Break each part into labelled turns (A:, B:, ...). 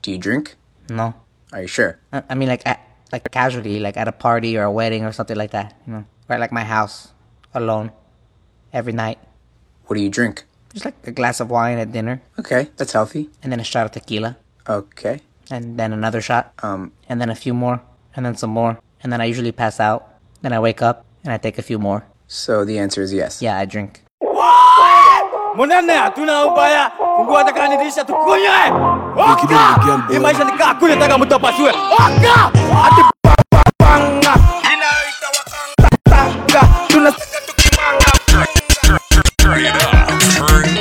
A: Do you drink?
B: No.
A: Are you sure?
B: I I mean, like, at, like casually, like at a party or a wedding or something like that. You know, or at, like my house, alone, every night.
A: What do you drink?
B: Just like a glass of wine at dinner,
A: Okay, that's healthy.
B: and then a shot of tequila,
A: Okay.
B: and then another shot,
A: Um,
B: and then a few more, and then some more, and then I usually pass out. Then I wake up and I take a few more.
A: so the answer is yes.
B: Yeah, I drink.
C: Munene hatuna ubaya, fungua takanirisha tukunywe. Oka! Hii maisha ni kaa kule taka mtu apasue. Oka! Ati panga. Inayoita wakanga. Tanga. Tunasaka tukimanga.
D: Turn it up. Turn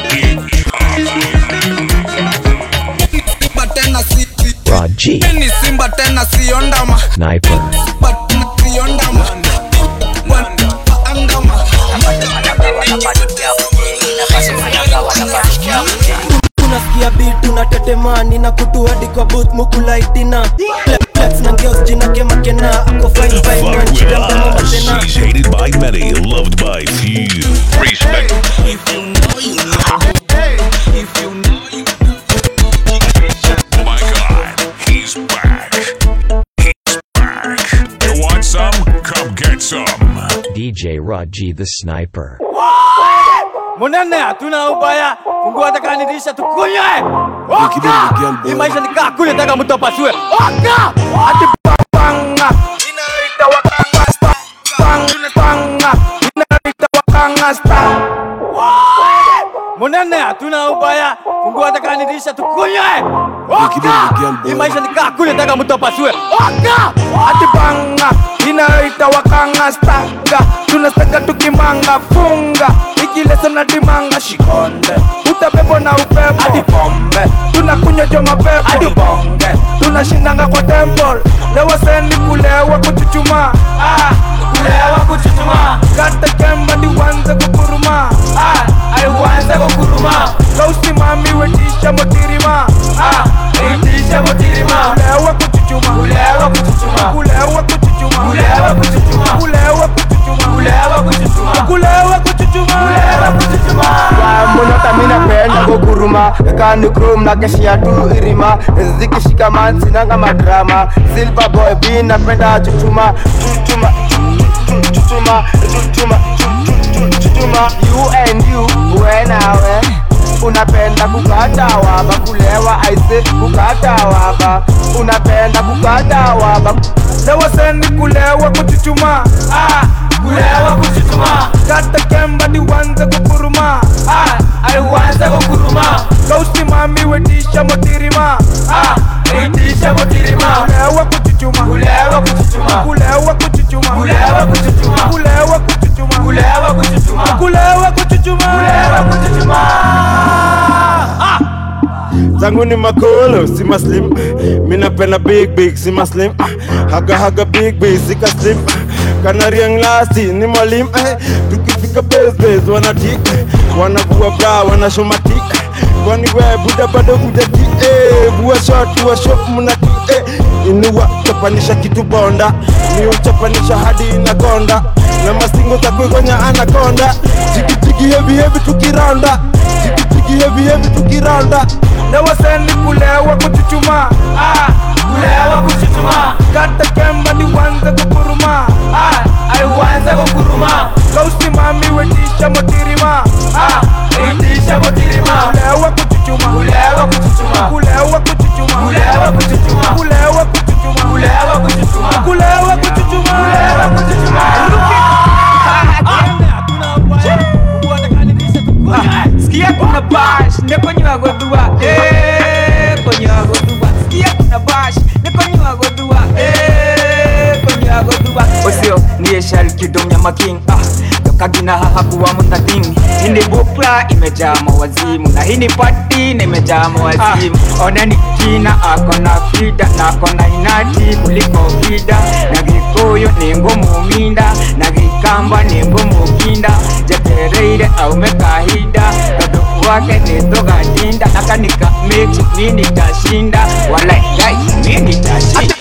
D: it
E: Simba tena si
F: Rod G.
E: ni simba tena sio ndama
F: Sniper.
E: Simba tena sio ndama Andama
G: unasikia beat unatetemani na kutu hadi kwa booth mukulaitina flex na ngeos jina kemakena ako fine fine
D: Fuck
G: man
D: with
G: shida mdomo
D: us.
G: matena
D: He's hated by many, loved by few. Respect. Oh my god, he's back. He's back. You want some? Come get some.
F: DJ Rod G the Sniper.
C: Munene hatuna ubaya, fungua takanirisha tukunywe. Oka! Hii maisha ni kaa kule taka mtu apasue. Oka! Ati panga. Inayoita wakanga. Panga. Panga. Inayoita wakanga. Munene hatuna ubaya, fungua takanirisha tukunywe. Oka! Hii maisha ni kaa kule taka mtu apasue. Oka! Ati panga. Inayoita wakanga stanga. Tunastanga tukimanga funga. Ikilesa na dimanga shikonde. Utabebo na upepo. Hadi pombe. Tunakunywa jo mapepo. Hadi bonge. Tunashindanga kwa temple. Lewa sendi kulewa kuchuchuma. Ah, kulewa kuchuchuma. Kata kemba ni wanze kukuruma. Ah, ai wanze kukuruma. Kausi mami wetisha motirima. Ah, wetisha motirima. Kulewa kuchuchuma. Kulewa kuchuchuma. Kulewa kuchuchuma. Kulewa kuchuchuma. Kulewa kuchuchuma. Kulewa kuchuchuma. Kulewa kuchuchuma. Kulewa kuchuchuma.
H: mbonota minapenda kuguruma kanikrom na keshia tu irima zikishikaman sinanga madrama silver boy b napenda chuchuma chuchuma chuchuma chuchuma chuchuma you and you wenawe unapenda kukata waba kulewa aise kukata waba unapenda kukata waba
C: Lewa sendi kulewa kuchuchuma. Ah, kulewa kuchuchuma. Kata kemba ni wanze kukuruma. Ah, ai wanze kukuruma. Kausi mami wetisha motirima. Ah, wetisha motirima. Kulewa kuchuchuma. Kulewa kuchuchuma. Kulewa kuchuchuma. Kulewa kuchuchuma. Kulewa kuchuchuma. Kulewa kuchuchuma. Kulewa kuchuchuma. Kulewa kuchuchuma. Ah!
I: zangu ni makolo si maslim minapenda big big si maslim haga haga big big sika slim kanariang lasti ni malim eh. tukifika besbes wanatik wanavua bra wanashomatik kwani we buda bado kujati eh. bua shot bua shop mnati eh. inuwa chapanisha kitu bonda ni uchapanisha hadi inakonda na mastingo za kuigonya anakonda jigijigi hevi hevi tukiranda jigijigi hevi hevi tukiranda
C: Lewa sendi kulewa kuchuchuma. Ah, kulewa kuchuchuma. Kata kemba ni wanze kukuruma. Ah, ai wanze kukuruma. Kausi mami wetisha motirima. Ah, wetisha motirima. Kulewa kuchuchuma. Kulewa kuchuchuma. Kulewa kuchuchuma. Kulewa kuchuchuma. Kulewa kuchuchuma. Kulewa kuchuchuma. Kulewa kuchuchuma. Kulewa kuchuchuma.
J: Sikia kuna bash, nekonywa godua Eh, konywa godua Sikia kuna bash, nekonywa godua Eh, konywa godua Osio, niye shari kidomya making Ah, kagina hahakuwa mutating Hini bupla imejaa mawazimu Na hini pati na imejaa mawazimu Oneni kina ako na fida Na ako na inati kuliko fida Na gikuyu ni ngumu minda Na gikamba ni ngumu kinda Jetereire aume kahida Kaduku wake ni togatinda Nakanika mechi mini tashinda Walai guys mini tashinda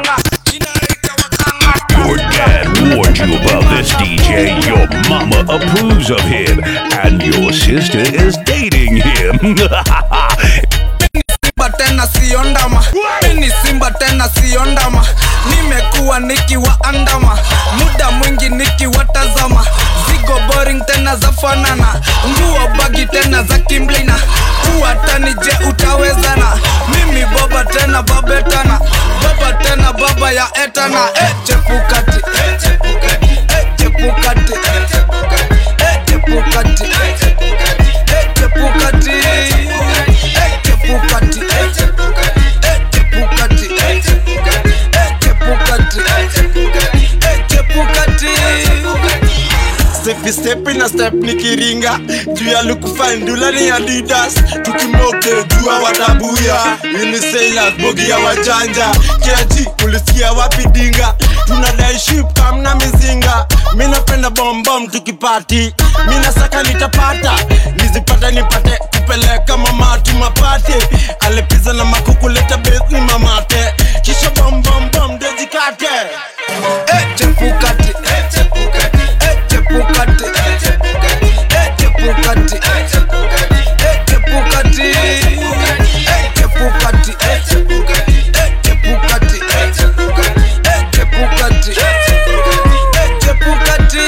D: Your dad warned you about this DJ. Your mama approves of him. And your sister is dating him.
E: Simba tena sio ndama mini simba tena sio ndama nimekuwa nikiwaandama muda mwingi nikiwatazama zigo boring tena za fanana nguo bagi tena za kimblina uwatani je utawezana mimi baba tena babetana baba tena baba ya etana e, chepukati e, chepukati e, chepukati e, chepukati e, chepukati e, chepukati e, chepukati e, chepukati e, chepukati e, chepukati e, chepukati e, chepukati
I: Stepi stepi na step nikiringa juu ya lukufandula ni adidas tukimoke jua watabuya unisailas bogi ya wajanja kiaji ulisikia wapi dinga tunadai ship kamna mizinga mi napenda bombom tukipati mi nasaka nitapata nizipata nipate kupeleka mamatu mapate alepiza na makukuleta besi mamate kisha bombombom dejikate
E: Eh, chepukati eh, chepukati eh, chepukati eh, chepukati eh, chepukati eh, chepukati eh, chepukati eh, chepukati eh, chepukati eh, chepukati eh, chepukati eh, chepukati eh, chepukati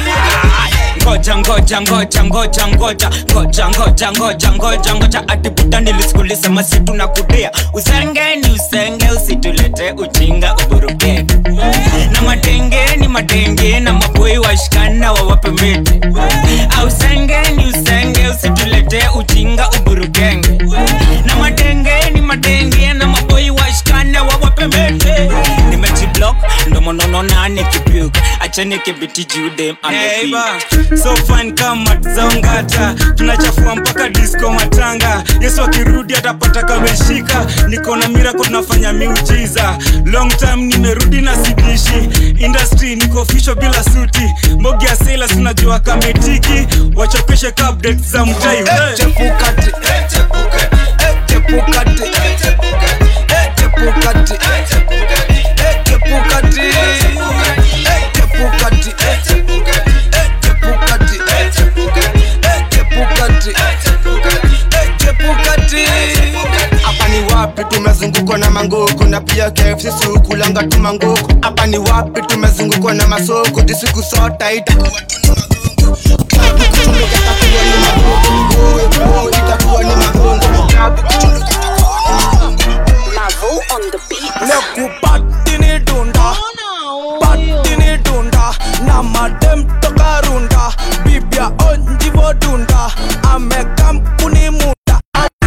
J: ngoja ngoja ngoja ngoja ngoja ngoja ngoja ngoja ngoja ngoja atiputa nilisikulisema situ na kudea usenge ni usenge usitulete ujinga uburuke na matenge ni matenge na maboi washikana wawape miti ausenge ni usenge usitulete ujinga uburukenge na matenge ni matenge na maboi washikana wawape miti nimejiblock ndo monono nane kipyuk achane kibiti judem
C: Neighbor, so fine kama zongata tunachafua mpaka disco matanga yesu akirudi atapata kameshika niko na mirako tunafanya miujiza long time nimerudi na sidishi industry niko fisho bila suti mbogi ya sailors tunajua kametiki wachokeshe ka update za mtai hey.
E: chepukati eh, chepukati eh, chepukati eh, chepukati eh, chepukati eh, chepukati eh, chepukati eh, chepukati eh, chepukati eh, chepukati eh, chepukati eh, chepukati eh, chepukati eh, chepukati
H: hapa ni wapi tumezungukwa na manguku na pia KFC sukulanga tu manguku hapa ni wapi tumezungukwa na masoko jisiku sota itakuwa tu ni magungu Klabu kuchunduka itakuwa ni magungu Uwe, uwe, itakuwa ni magungu Klabu kuchunduka itakuwa ni magungu
E: nekupatini dunda patini dunda na madem toka runda bibia onjivo dunda amekampuni munda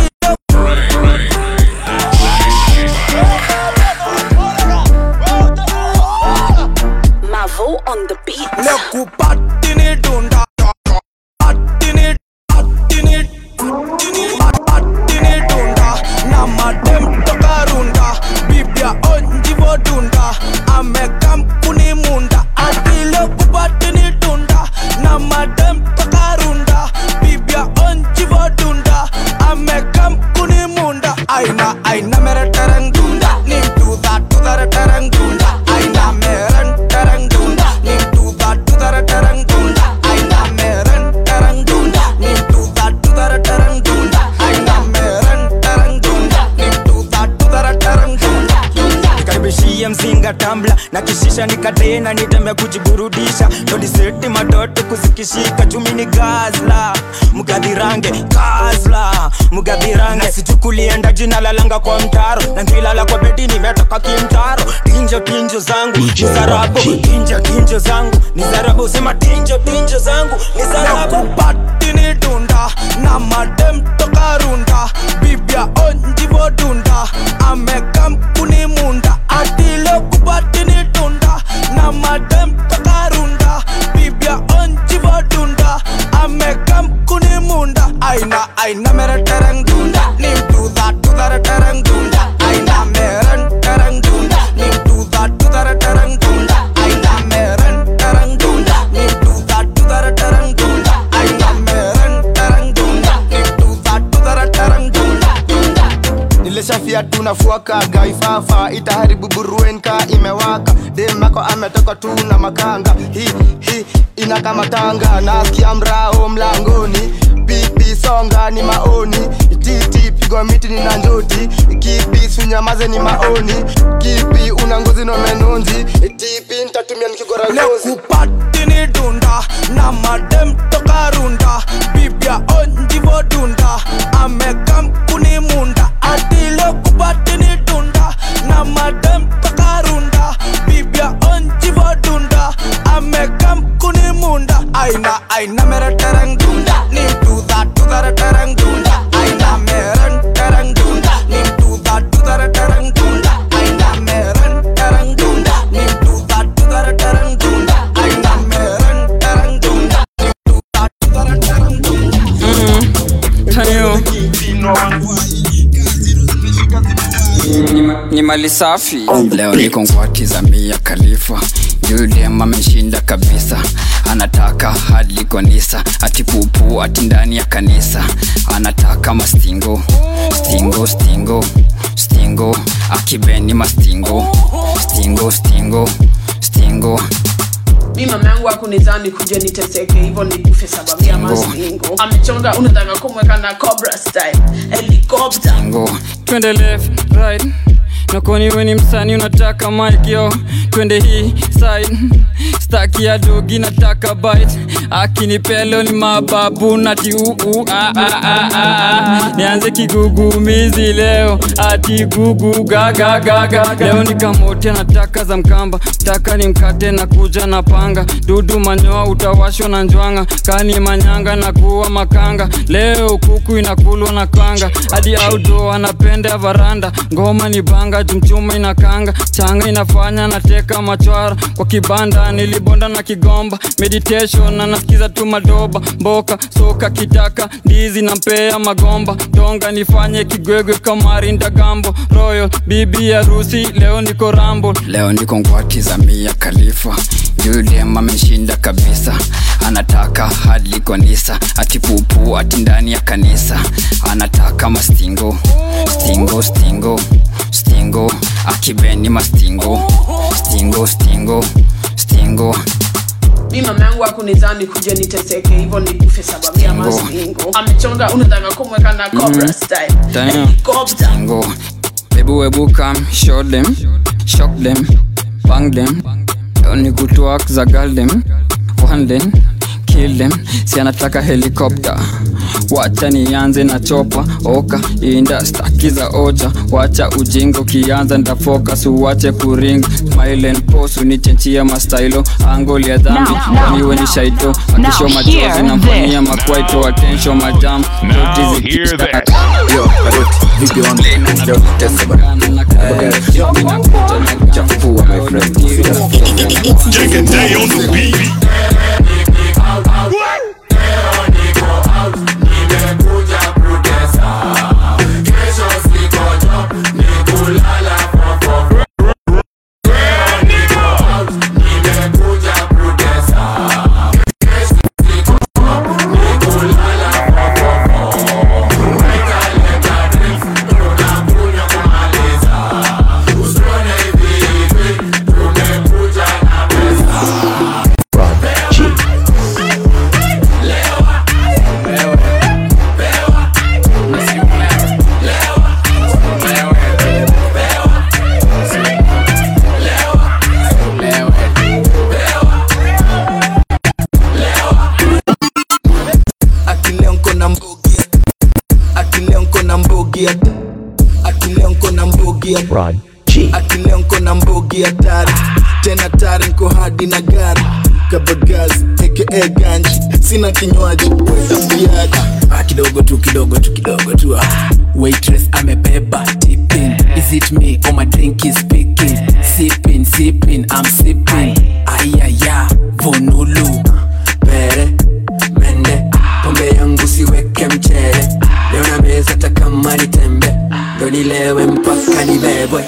K: Mavo on the beat.
E: nekupatini dunda patini patini patini dunda na madem toka runda bibia onjivo dunda amekampuni munda atile kupatini dunda na madem toka runda bibia onjivo dunda amekampuni munda aina aina mere tereng dunda nim tu da tu da tereng dunda aina mere tereng dunda nim tu da tu da tereng dunda aina mere tereng dunda nim tu da tu da tereng dunda aina mere tereng dunda nim tu da tu da tereng dunda
J: nikaribishie mzinga tambla na kishisha nikatena nitembe kujiburudisha ndodiseti matoto kuzikishika chumi ni gazla mgadhirange gazla mgadhirange sichukulienda jina lalanga kwa mtaro na ngilala kwa bedi nimetoka kimtaro tinjo tinjo zangu ni zarabu tinjo tinjo zangu ni zarabu sema tinjo tinjo zangu ni zarabu
E: nakupatini dunda na madem toka runda bibia onjivo dunda amekampuni munda atile kupatini dunda na madem toka runda bibia onjivo dunda amekampuni munda aina aina mere tereng dunda nim tu da tu da tereng dunda aina mere tereng dunda nim tu da tu da tereng dunda aina mere tereng dunda nim tu da tu da tereng dunda aina mere tereng dunda nim tu da tu da tereng dunda
H: nilishafia tu na nafuaka gaifafa itaharibu buruenka imewaka demako ametoka tu na makanga hi hi inakamatanga nasikia mrao mlangoni pipi songa ni maoni titi pigwa miti ni na njoti kipi sunyamaze ni maoni kipi una ngozi no menonzi tipi ntatumia nikigora ngozi
E: nekupatini dunda na madem toka runda bibia onjivo dunda amekam kuni munda atile kupatini dunda na madem toka runda bibia onjivo dunda amekam kuni munda aina aina mere tereng dunda nim tuda tudare tereng dunda aina mere tereng dunda nim tuda tudare tereng dunda aina mere tereng dunda nim tuda tudare tereng dunda aina mere tereng dunda nim tuda tudare tereng dunda
K: ni mali safi leo niko ngwati za mia khalifa yudem ameshinda kabisa anataka hadi konisa ati pupu ati ndani ya kanisa anataka mastingo stingo stingo stingo akibeni mastingo stingo stingo stingo
L: mi mama yangu akunizani kuja niteseke hivyo nikufe sababu ya mastingo amechonga unataka kumweka na cobra style helicopter
K: stingo
M: twende left right nakoni weni msani unataka mikyo twende hii side staki ya dogi nataka bite akinipelo ni mababu nati uu ah, ah, ah, ah, ah. nianze kigugumizi leo ati gugu gagagaga leo nikamote nataka za mkamba taka ni mkate na kuja na panga dudu manyoa utawashwa na njwanga kani manyanga na kuwa makanga leo kuku inakulwa na kanga hadi audo anapenda varanda ngoma ni banga jumchuma inakanga changa inafanya nateka machwara kwa kibanda nilibonda na kigomba meditation na nasikiza tu madoba mboka soka kitaka ndizi na mpea magomba donga nifanye kigwegwe kamari ndagambo royal bibi harusi leo niko rambo
K: leo niko ngwati za mia khalifa yudem ameshinda kabisa anataka hadi konisa ati pupu ati ndani ya kanisa anataka mastingo stingo stingo stingo akibeni mastingo stingo stingo stingo
L: mi mama yangu akunizani kuja niteseke hivyo nikufe sababu ya
K: Stingo.
L: mastingo amechonga unataka kumweka na cobra
K: Mhm.
L: style
K: Damn.
L: helicopter
K: Stingo. Baby webu come show them shock them bang them Don't kutwak za girl them one them kill them si anataka helikopter wacha nianze na chopa oka inda staki za oja wacha ujingo kianza ndafokas uwache kuring smile and pose unichenchia mastailo angoli ya dhambi
N: Now, now,
K: kwaniwe ni
N: now.
K: shaito
N: Now
K: akisho
N: hear
K: machozi namfanyia
N: this.
K: makwaito atensho majam
D: Now hear this.
A: Yo, Karoti, vipi wangu? Yo, tesa bana. Chafua, my friend.
D: Take a day on the beat.
E: akileo na mbogi akileo na mbogi akileo na mbogi
F: Rod G.
E: akileo na mbogi hatari tena tari nko hadi na gari kabagazi aka ganji sina kinywaji wetapiaji
O: Ah, kidogo tu kidogo tu kidogo tu ah. waitress amebeba tipping is it me or my drink is speaking sipping sipping i'm sipping ayaya vonulu pere mende pombe yangu siweke mchere leo na meza takama ni tembe ndo nilewe mpaka nibebwe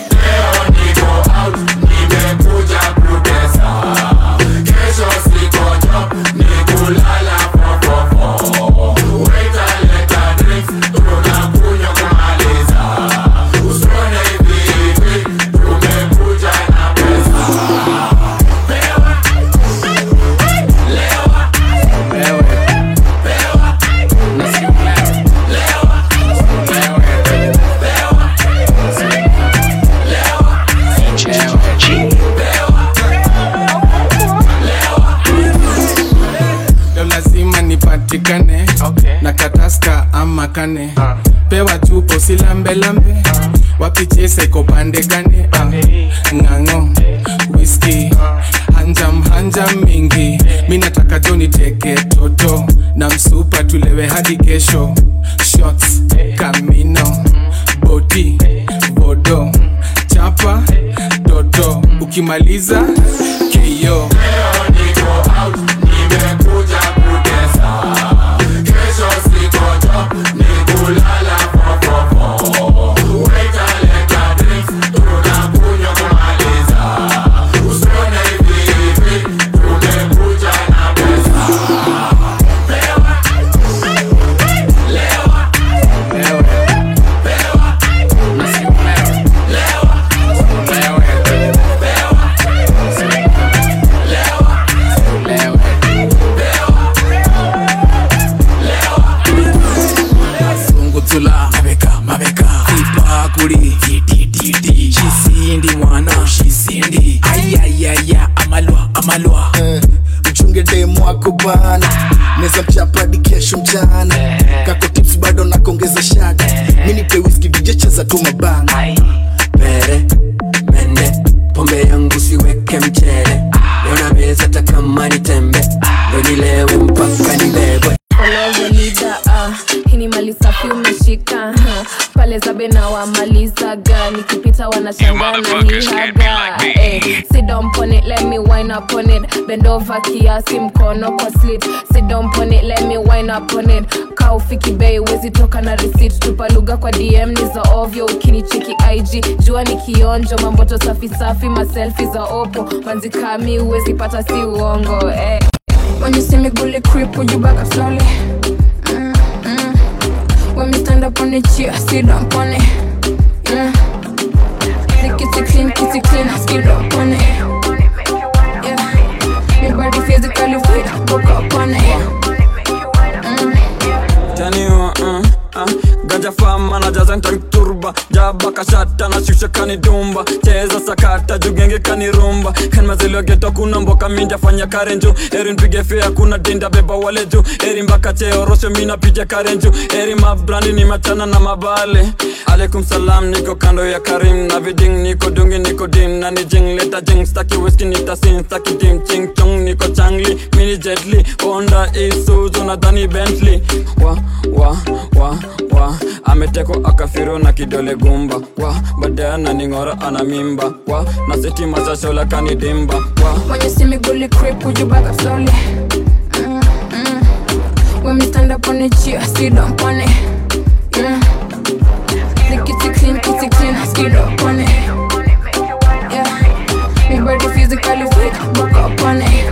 N: makane pewa tupo silambelambe wapichese kopande gane Ah, ng'ang'o whisky hanjam hanjam mingi mi nataka joni teke toto na msupa tulewe hadi kesho shots kamino boti bodo chapa toto ukimaliza keyo
O: sungutula mabeka mabeka ipakuli titititi shisindi mwana shisindi ayayaya amalwa amalwa
P: mchunge demu wako bana neza mchapadi kesho mchana kako tips bado nakongeza shada minipe whisky dj cheza tu mabana
O: pere mende pombe yangu siweke mchele yona meza takama ni tembe ndo nilewe mpaka nibebwe
Q: Olozolida, ah, hii ni mali safi umeshika huh. pale zabe na wamalizaga nikipita wanashangaa na nihaga eh, sit down pon it, let me wine up on it bend over kiasi mkono kwa slit sit down pon it, let me wine up on it ka ufiki bei wezi toka na receipt tupa lugha kwa dm ni za ovyo ukinicheki ig jua ni kionjo mamboto safi safi maselfi za opo manzikami uwezi pata si uongo eh. When you see me bully creep, would you back up slowly? Mm, mm. When me stand up on the chair, sit down on it. Yeah. The kitty clean, kitty clean, skid up on it. Yeah. Me body physically fit, book up on it.
M: taniwa uh, uh, ganja fama na jaza ntanturba jaba kashata na shusha kanidumba cheza sakata jugenge kanirumba kanmazeliwa geto kuna mboka minja fanya karenju eri mpige fea kuna dinda beba wale juu eri mbaka cheo rosho mina pija karenju eri mabrandi ni machana na mabale alaikum salam niko kando ya karim na viding niko dungi niko dim na ni jing leta jing staki whisky nitasin staki dim ching chong niko changli mini jetli honda isuzu na dhani bentley wa wa wa wa ameteko akafiro na kidole gumba wa baadaye ananing'ora ana mimba wa na sitima za shola kanidimba wa
Q: When you see me bully creep, would you back up slowly? Mm, mm. When me stand up on the chair, sit down on it. Yeah. The kitty clean, kitty clean, skid up on it. Yeah. Me body physically fit, book up on it.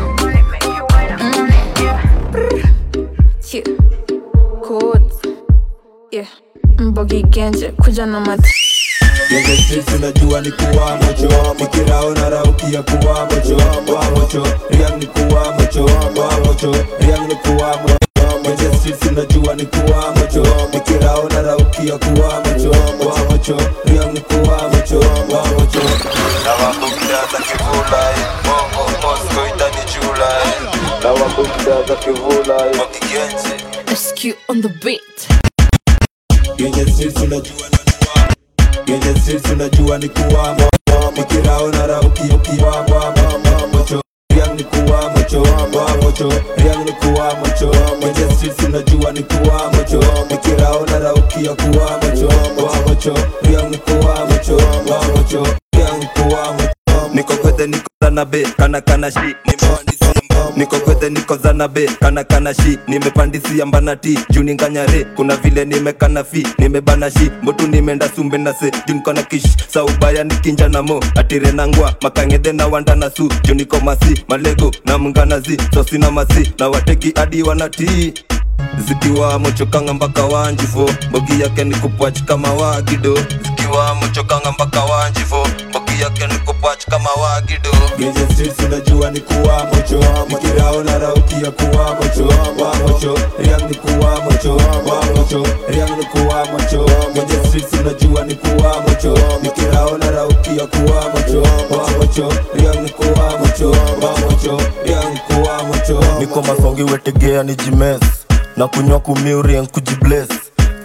Q: Mm. Yeah. Codes. Yeah. Mbogi genje, kuja na mati.
R: Yenye streets unajua ni kuwa mocho Mikirao na rauki ya kuwa mocho Wa mocho, riang ni kuwa mocho Wa mocho, riang ni kuwa mocho Yenye streets unajua ni kuwa mocho Mikirao na rauki ya kuwa mocho Wa mocho, riang ni kuwa mocho Wa mocho Na wako kidaza kivula Mongo, Moscow itani chula Na wako kidaza kivula Wakigenzi
Q: SQ on the beat.
R: Yenye streets unajua Yenye streets unajua ni kuwa mo Mikirao na rauki ukiwa wa mocho Riang ni kuwa mocho wa mocho Riang ni kuwa mocho Yenye streets unajua ni kuwa mocho Mikirao na rauki ya kuwa mocho wa mocho Riang ni kuwa mocho wa mocho Riang ni kuwa mocho Niko kwete niko zanabe kana kana shi Nimepandisia mbao Niko kwete niko zanabe kana kana shi Nimepandisia mbana ti juu ninganyare Kuna vile nimekana fi nimebana shi Mbotu nimeenda sumbe na se juu niko na kish Sa ubaya nikinja na mo atire na ngwa Makangede na wanda na su juu niko masi Malego na mnganazi sosi na masi Na wateki adi wanatii zikiwa mochokanga mpaka wanjifo mbogi yake ni kupwach kama wagido zikiwa mochokanga mpaka wanjifo mbogi yake ni kupwach kama wagido Genje streets unajua ni kuwa mocho Mikirao na rauki ya kuwa mocho Wa mocho, riang ni kuwa mocho Wa mocho, riang ni kuwa mocho Genje streets unajua ni kuwa mocho Mikirao na rauki ya kuwa mocho Wa mocho, riang ni kuwa mocho Wa mocho, riang ni kuwa mocho
S: niko masongi wetegea ni jimes na kunywa kumiurien kujibles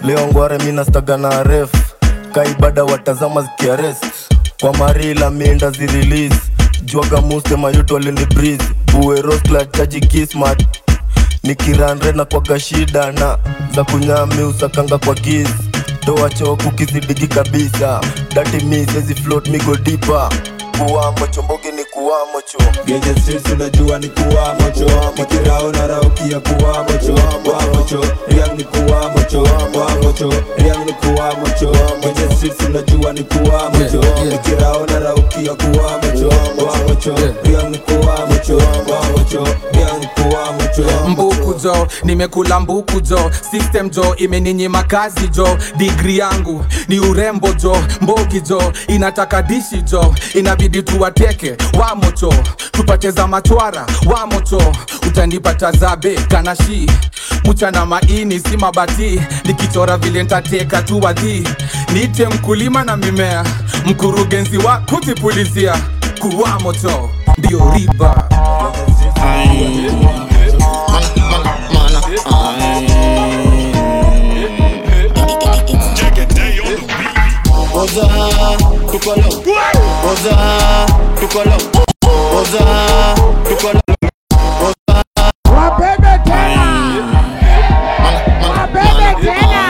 H: leo ngware minastaga na ref kaibada watazama zikiarest kwa marila mienda zirelease jwaga muste mayuto alini breeze buerosla chaji kismat nikiranre na kwaga shida na za kunyami usakanga kwa giz toa choku kizidigi kabisa dati mi sezi float migo dipa kuwamo chombogi ni kuwamo cho
R: Genje streets unajua ni kuwamo cho Makirao na raukia kuwamo cho Wamo cho Riang ni kuwamo cho Wamo cho Riang ni kuwamo cho Genje streets unajua ni kuwamo cho Makirao na raukia kuwamo cho Wamo cho Riang ni kuwamo cho Wamo cho Riang ni kuwamo cho
N: mbuku jo nimekula mbuku jo system jo imeninyima kazi jo digri yangu ni urembo jo mbogi jo inataka dishi jo inabidi tuwateke wamocho tupate za machwara wamocho utanipata zabe kanashi mchana maini si mabati nikichora vile ntateka tu wadhi niite mkulima na mimea mkurugenzi wa kutipulizia kuwamocho ndio riba
H: Oza, tukolo Oza, tukolo Oza, tukolo Oza Wabebe tena Wabebe tena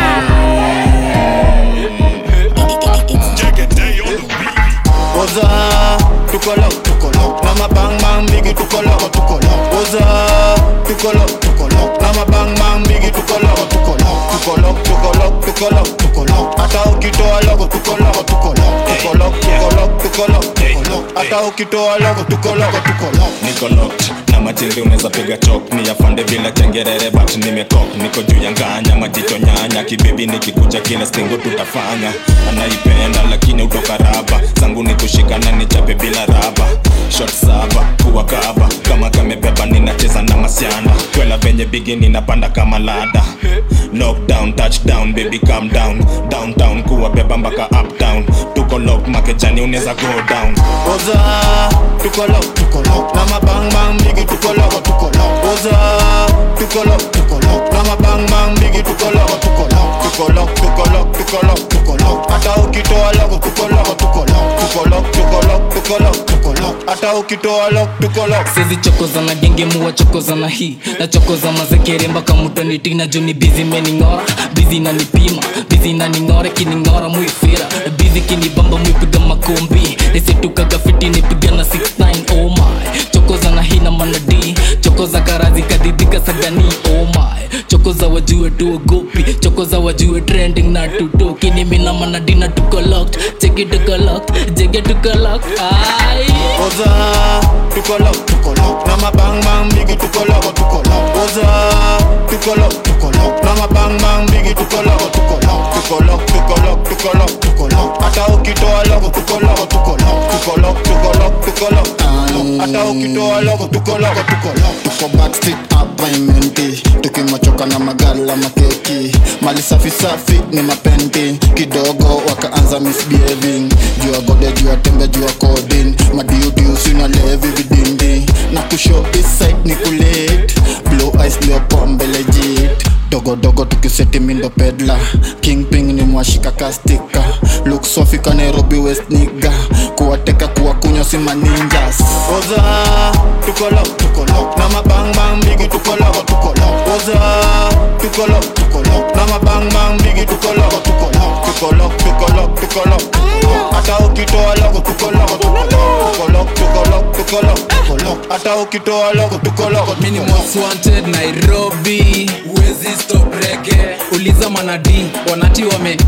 H: Oza, tukolo tukolo Na mabang bang bigi tukolo tukolo Oza, tukolo tukolo Na mabang bang bigi tukolo tukolo Tukolo tukolo tukolo tukolo Hata ukitoa logo tukolo tukolo Tukolo tukolo tukolo tukolo Hata ukitoa logo tukolo tukolo
S: niko locked na matindi unaweza piga chok ni afande bila chengerere but nimekok niko juu ya nganya majicho nyanya kibebi nikikuja kila stingo tutafanya anaipenda lakini utoka raba zangu ni kushikana nichape bila raba shot saba kuwa kaba kama kamebeba ninacheza na masiana kwela venye bigi ninapanda kama lada knockdown touchdown baby calm down downtown kuwa beba mpaka uptown tuko lock makejani unaweza go down
H: Oza, tukolo tukolo Na mabang bang bigi tukolo tukolo Oza, tukolo tukolo Na mabang bang bigi tukolo tukolo Tukolo tukolo tukolo tukolo Hata ukitoa logo tukolo tukolo Tukolo tukolo tukolo tukolo Hata ukitoa logo tukolo
O: sezi chokoza na genge muwa chokoza na hii na chokoza mazekere mpaka mutanitina juu ni bizi mening'ora bizi nanipima bizi naning'ora kining'ora muifira bizi kinibamba muipiga makombi nisetukaga fiti nipigana 69 oh my chokoza na hii na manadi chokoza karazi kadidika sagani oh my chokoza wajue tuogopi chokoza wajue trending na tutoki nimina manadi na tuko locked cheki tuko locked jege tuko locked ai
H: Oza, tukolo tukolo Na mabang bang bigi tukolo tukolo Oza, tukolo tukolo Na mabang bang bigi tukolo tukolo Tukolo tukolo tukolo tukolo Hata ukitoa logo tukolo tukolo Tukolo tukolo tukolo Hata ukitoa logo tukolo tukolo
P: tuko backstreet hapa imenti tukimachoka na magala makeki mali safi safi ni mapenti kidogo wakaanza misbehaving jua gode jua tembe jua kodin madiudiu sina levi vidindi na kusho iside ni kulit blue eyes leo pombe legit dogodogo tukiseti mindo pedla kingping ni mwashika kastika luk sofi ka nairobi west niga kuwateka kuwakunywa si maninjas
H: Oza, tukolo tukolo Na mabang bang bigi tukolo tukolo Oza, tukolo tukolo Na mabang bang bigi tukolo tukolo Tukolo tukolo tukolo tukolo Hata ukitoa logo tukolo tukolo Tukolo tukolo tukolo tukolo Hata ukitoa logo tukolo
O: Mini most wanted Nairobi Wezi stop rege Uliza manadi Wanati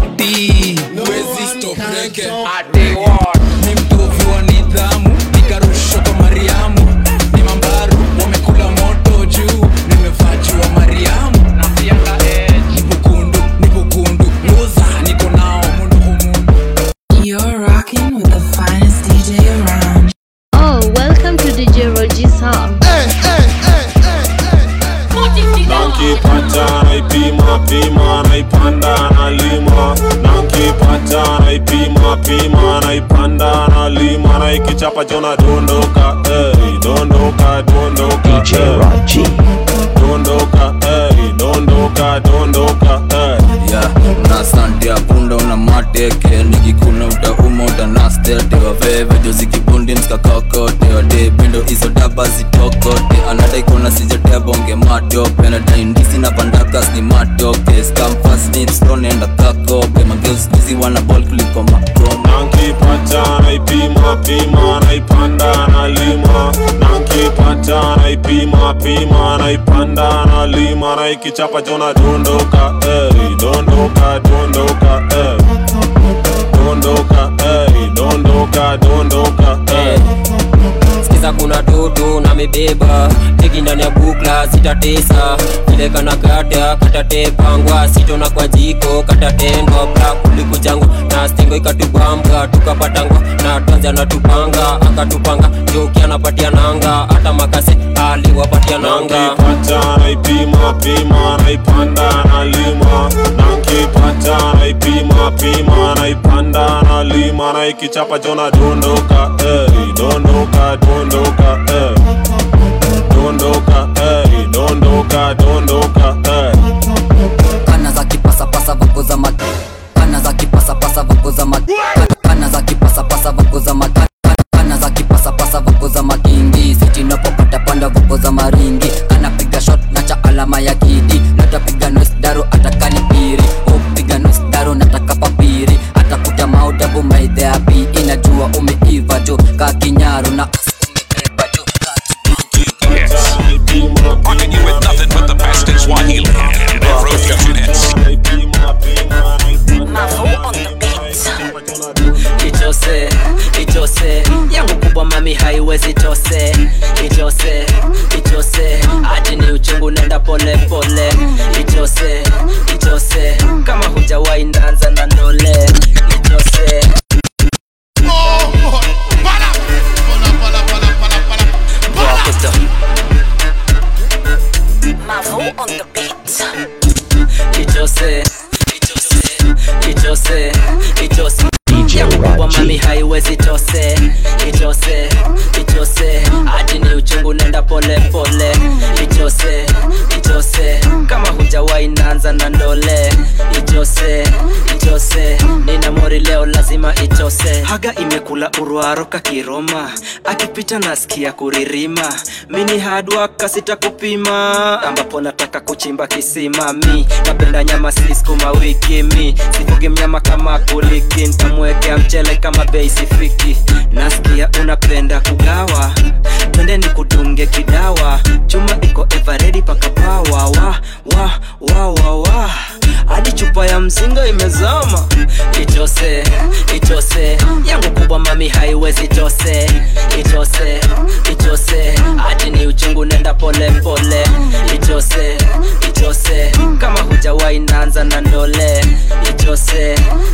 O: wameti Wezi stop rege Ni mtovu wa nidhamu Nikarushwa kwa Mariamu Ni mambaru Wamekula moto juu Nimefajua Mariamu Nipo kundu Nipo kundu Loza Niko nao mundu humundu
T: You're rocking with the finest DJ around.
U: Oh, welcome to DJ Roji's home.
I: nankipata naipima pima naipanda nalima nankipata naipima pima naipanda nalima naikichapa jona dondoka ey, dondoka dondoka
F: DJ
I: ey.
F: Raji.
I: dondoka ey, dondoka dondoka ey.
A: yeah asante apunda una mateke nikikuna utauma utanastete waveve jozikibundi mskakakote wade pindo hizo daba zitokote anadaikona sijatebonge matope nadaindisi na pandakas ni matoke skamfasnitstonenda kakope mageuskizi wana bol kuliko makoma
B: nankipata naipima pima naipanda nalima nankipata naipima pima naipanda nalima naikichapa jona dondoka eri dondoka dondoka eri dondoka eri dondoka dondoka eri
V: sikiza kuna toto na mebeba teki ndani ya bukla sitatesa vile kana gada katatepangwa sitona kwa jiko katatendwa bla kulikujangwa na stingo ikatubambwa tukapatangwa na tanzi anatupanga akatupanga joki anapatia nanga hata makase aliwapatia nanga
B: nankipata naipima pima naipanda nalima nankipata naipima pima naipanda nalima naikichapa jona dondoka eri dondoka dondoka eri dondoka eri dondoka dondoka eri
W: kana za kipasapasa voko za mat kana za kipasapasa voko za mat kana za kipasapasa voko za mat kana za kipasapasa voko za makingi sitinapopata panda voko za maringi anapiga shot na cha alama ya kidi natapiga noise daro atakani piri upiga noise daro nataka papiri atakuta maudabu maidheapi inajua umeiva jo ka kinyaru na
D: Rocking you with nothing but the best in Swahili and Afrofusion hits.
V: itose itose yangu kubwa mami haiwezi tose itose itose hadi ni uchungu nenda pole pole itose itose kama hujawahi ndanza na ndole itose Rocketa. itose itose itose itose yangu kubwa mami haiwezi tose itose itose hadi ni uchungu nenda pole pole itose itose kama hujawahi naanza na ndole itose itose nina mori leo lazima itose haga imekula urwaroka kiroma akipita nasikia kuririma mini hadwa kasita kupima ambapo nataka kuchimba kisima mi napenda nyama siskuma wiki mi sifugi mnyama kama kuliki ntamwekea mchele kama bei sifiki nasikia unapenda kugawa twende ni kudunge kidawa chuma iko everedi paka pawa wa wa wa wa wa hadi chupa ya mzinga imezama itose itose yangu kubwa mami haiwezi tose itose itose hadi ni uchungu nenda pole pole itose itose kama hujawahi naanza na ndole itose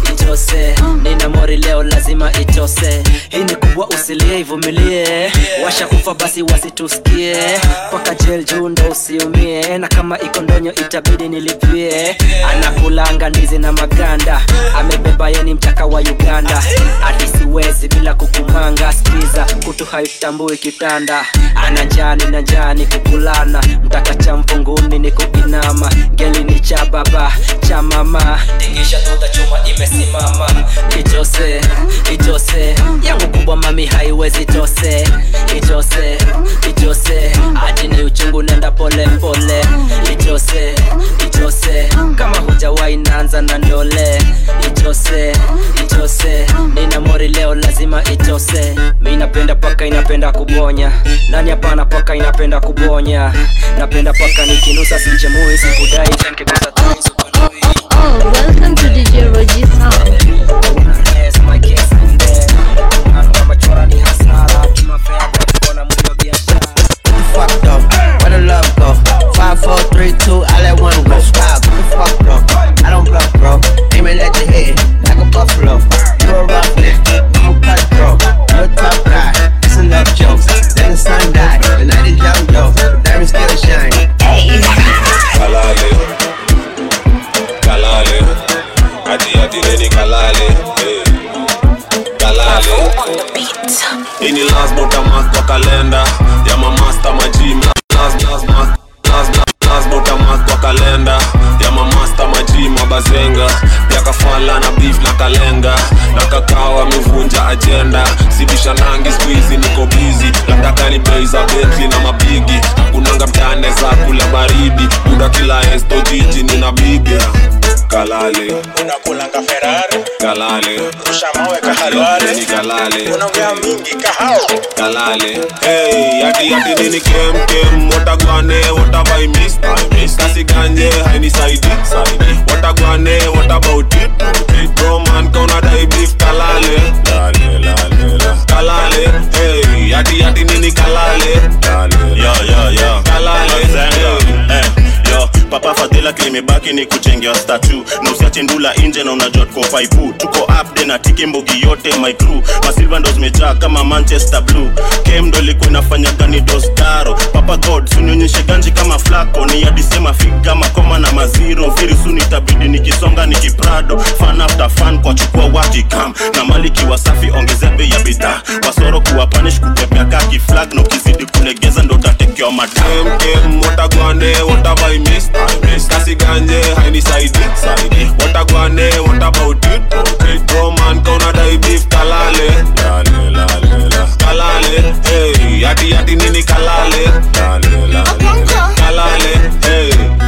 V: itose nina mori leo lazima itose hii ni kubwa usilie ivumilie washa kufa basi wasitusikie paka jel juu ndo usiumie na kama iko ndonyo itabidi nilipie anakulanga ndizi na maganda amebeba yeni mchaka wa uganda hadi siwezi bila kukumanga skiza kutu haitambui kitanda ana njani na njani kukulana mtaka cha mfunguni ni kuinama ngeli ni cha baba cha mama tingisha tuta chuma imesimama itose itose yangu kubwa mami haiwezi tose itose itose hadi ni uchungu nenda pole pole itose itose kama hujawahi naanza na ndole itose itose nina mori leo lazima itose mi napenda paka inapenda kubonya nani hapana paka inapenda kubonya napenda paka nikinusa sichemui sikudai nkigusa tu
U: Oh, welcome to DJ Roji's house.
X: fucked up? Where the love go? Five, four, three, two, I let one go. Stop, who the fuck, bro? I don't bluff, bro. Aiming at your head like a buffalo. You a roughneck, I'm a cutthroat. You a tough guy, it's enough jokes. Then the sun died, the night is young, yo. The diamond still shine.
B: kalale kalale ati ati redi kalale eh. kalale hii ni lazima utamark kwa kalenda ya mamasta majim lazima lazima lazima lazima utamark kwa kalenda ya mamasta majim mabazenga pia ka kawa amevunja ajenda sibisha nangi skuizi niko bizi labda kani bei za betli na mapigi kunanga mtane za kula baridi muda kila esto jiji nina bibi kalale
S: unakulanga ferari
B: kalale
S: ushamawe kahalwale
B: ni kalale
S: unaongea mingi kahao
B: kalale hey yati yati nini kem kem watagwane watabai miss miss kasi ganje haini saidi saidi watagwane what about it bro man kauna dai beef kalale lale lale la kalale hey yati yati nini kalale lale
C: yo yo yo
B: kalale
C: Zenga. Eh, yo papa fadhila kilimebaki ni kuchengewa statu na usiache ndula nje na unajua tuko paipu tuko upde na tiki mbogi yote my crew masilva ndo zimejaa kama manchester blue kem ndo ilikuwa inafanya gani dostaro papa god sunionyeshe ganji kama flako ni yadisema figa makoma na maziro mfiri suni itabidi nikisonga nikiprado fan after fan kwa chukua wakikam na maliki wasafi ongezea bei ya bidhaa wasoro kuwa panish kupepea kaki flag na ukizidi kulegeza ndo utatekewa matam
B: kem watagwane watabai miss miss kasi ganje haini saidi saidi watagwane what about it bro man kauna dai beef kalale lale lale la kalale hey yati yati nini kalale lale lale la kalale hey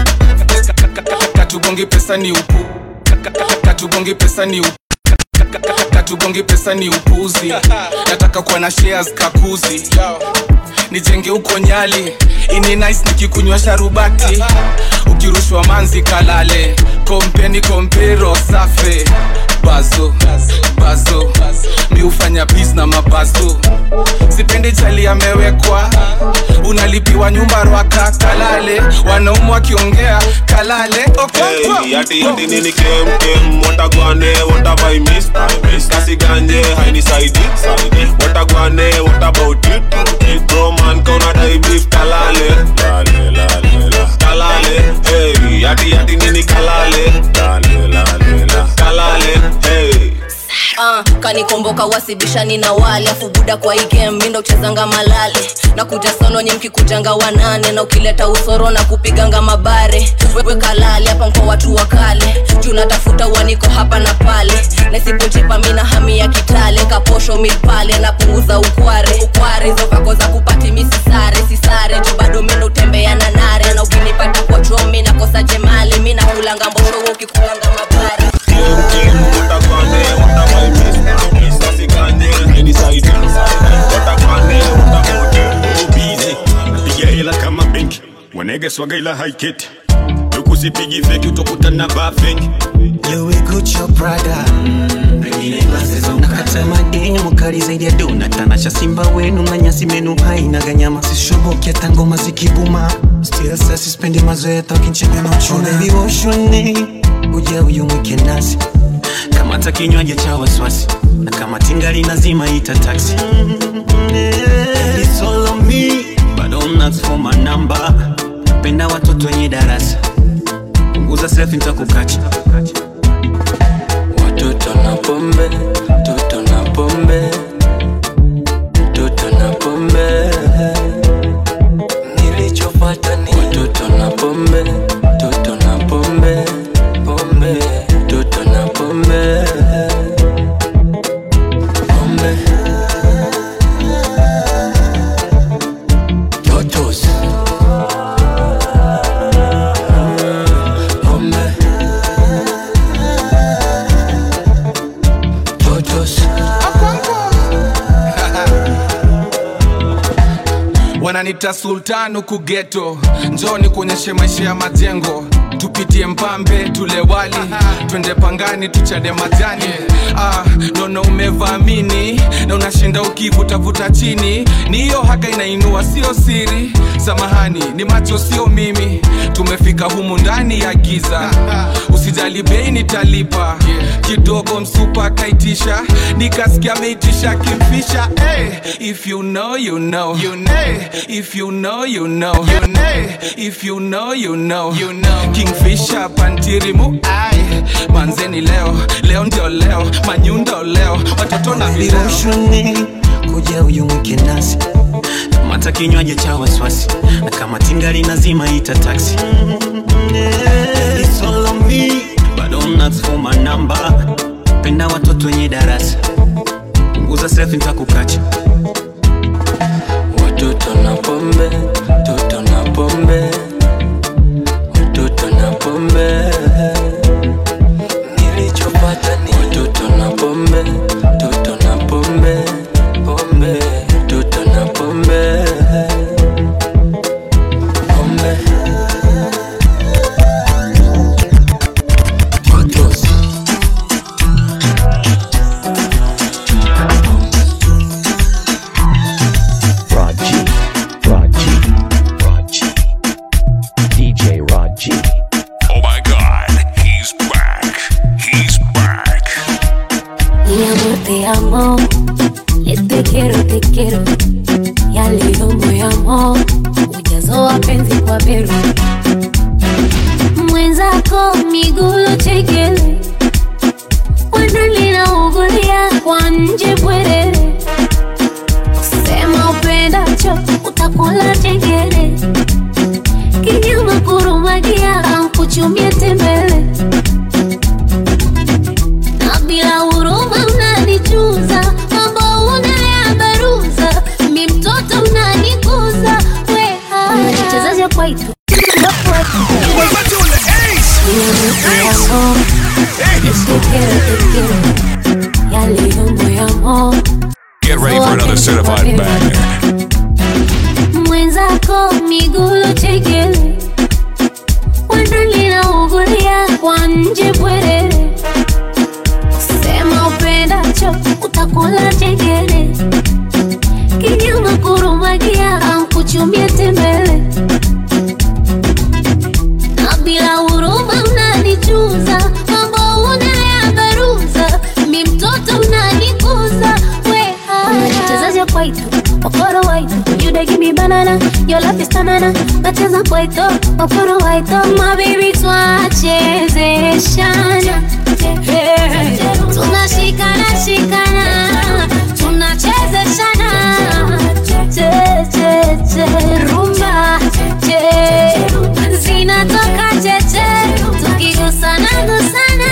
N: katugongi pesa ni upu katugongi pesa ni upu katugongi pesa ni upuzi nataka kuwa na shares kakuzi nijenge huko nyali ini nice nikikunywa sharubati ukirushwa manzi kalale kompeni kompero safe bazo bazo mi hufanya bis na mabazo sipendi chali amewekwa unalipiwa nyumba rwaka kalale wanaumu wakiongea kalale okonkwo
B: Hey, yati yati nini kem kem watagwane watabai miss miss kasi ganje haini saidi saidi watagwane what about it bro man kauna dai beef kalale lale lale la kalale hey yati yati nini kalale lale lale la kalale hey
G: uh, kanikomboka wasibishani na wale afu buda kwa igem mindo uchezanga malale na kuja sono nye mkikujanga wanane na ukileta usoro na kupiganga mabare wewe kalale hapa mkwa watu wa kale juu natafuta uaniko hapa na pale nasipojipa mina hami ya kitale kaposho milpale napunguza ukware ukware hizo vako za kupati misisare sisare juu bado mindo utembea na nare na ukinipata kwa chomi nakosa jemale mi nakulanga mbosho wewe ukikulanga mabare
J: piga hela kama benki wanege swaga ila haiketi ukusipigi feki utokutana ba feki
L: Louis Gucci Prada nakata madini mukali zaidi ya dona tanasha simba wenu na nyasi menu haina ganyama sishoboki hata ngoma zikibuma still sasa sispendi mazoea tokinchembe machuna baby woshuni uja uyu mwike nasi kamata kinywaji cha waswasi na kama tingali nazima ita taxi It's all on me but don't ask for my number penda watoto wenye darasa punguza selfie nitakukacha
K: Watoto na pombe, toto na pombe, toto na pombe. Nilichopata ni watoto na pombe, toto na pombe, pombe, toto na pombe, pombe. Totos. Pombe. Totos.
N: wananita sultan huku geto njoni kuonyeshe maisha ya majengo tupitie mpambe tule wali twende pangani tuchade majani ah, nono umevamini na unashinda ukivutavuta chini ni hiyo haka inainua sio siri samahani ni macho sio mimi tumefika humu ndani ya giza usijali bei nitalipa kidogo msupa kaitisha nikasikia ameitisha kimfisha hey, if you know you know you know if you know you know you know if you know you know you know kingfisha pantirimu ai manzeni leo leo ndio leo manyundo leo watoto na vileo
L: Lirushuni kuja uyu mwike nasi kamata kinywaji cha waswasi na kama tingali nazima ita taxi It's all on me but don't ask for my number penda watoto wenye darasa punguza self nitakukacha
E: watoto na pombe toto na pombe watoto na pombe nilichopata ni watoto na pombe toto na pombe pombe toto na pombe pombe
F: Raji, Raji, Raji. DJ Raji.
D: Oh my god, he's back. He's back.
M: Mi amor, te amo. Eh, Te quiero, te quiero. Ya leo moyamo ujazo wa penzi kwa beru mwenzako migulu chekele wanalina ugulia kwa nje bwerere sema upendacho utakula chengere kinyama kurumagia kuchumia tembele na bila huruma unanichuza mambo unayabaruza mi mtoto unanikuza we chezaja kwaitu
D: Get ready for another certified banger.
M: mwenzako migulu chekele wanalina ugulia kwa nje bwerere sema upendacho utakula chengere kinyama kurumagia kuchumia tembele na bila huruma unanichuza mambo unayabaruza mi mtoto unanikuza we chezaja kwaitu okoro waitu you dey give me banana your love is tanana nacheza kwaito okoro waito my baby twachezeshana Hey, tunashikana shikana tunachezeshana che che che rumba che zinatoka cheche tukigusana gusana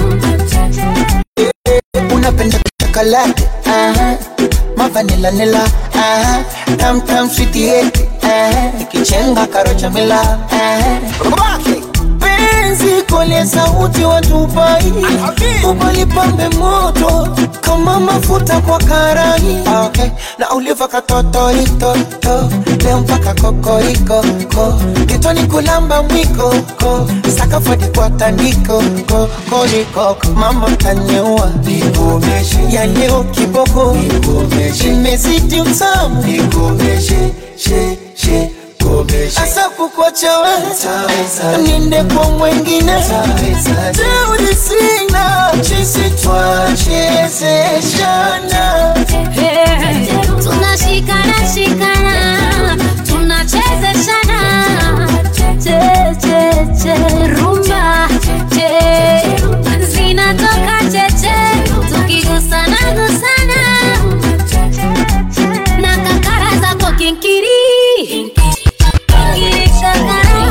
Q: unapenda chocolate aha mavanila nila aha tam tam sweet yeti aha ikichenga karocha mila aha Rock it. penzi kole sauti watupai ubalipambe moto kama mafuta kwa karai okay. na uliva katotoitoto leo mpaka kokoriko ko kitoni kulamba mwiko ko sakafadi kwa tandiko ko korikoko mama tanyua nikomeshe ya leo kiboko nikomeshe imezidi utamu nikomeshe she she asa kukwachawe ninde kwa mwengine teuri sina chisi twachezeshana
M: tunashikana shikana tunachezeshana che che che rumba che zinatoka cheche tukigusana gusana na kakara zako kinkiri Kinkiri shakara.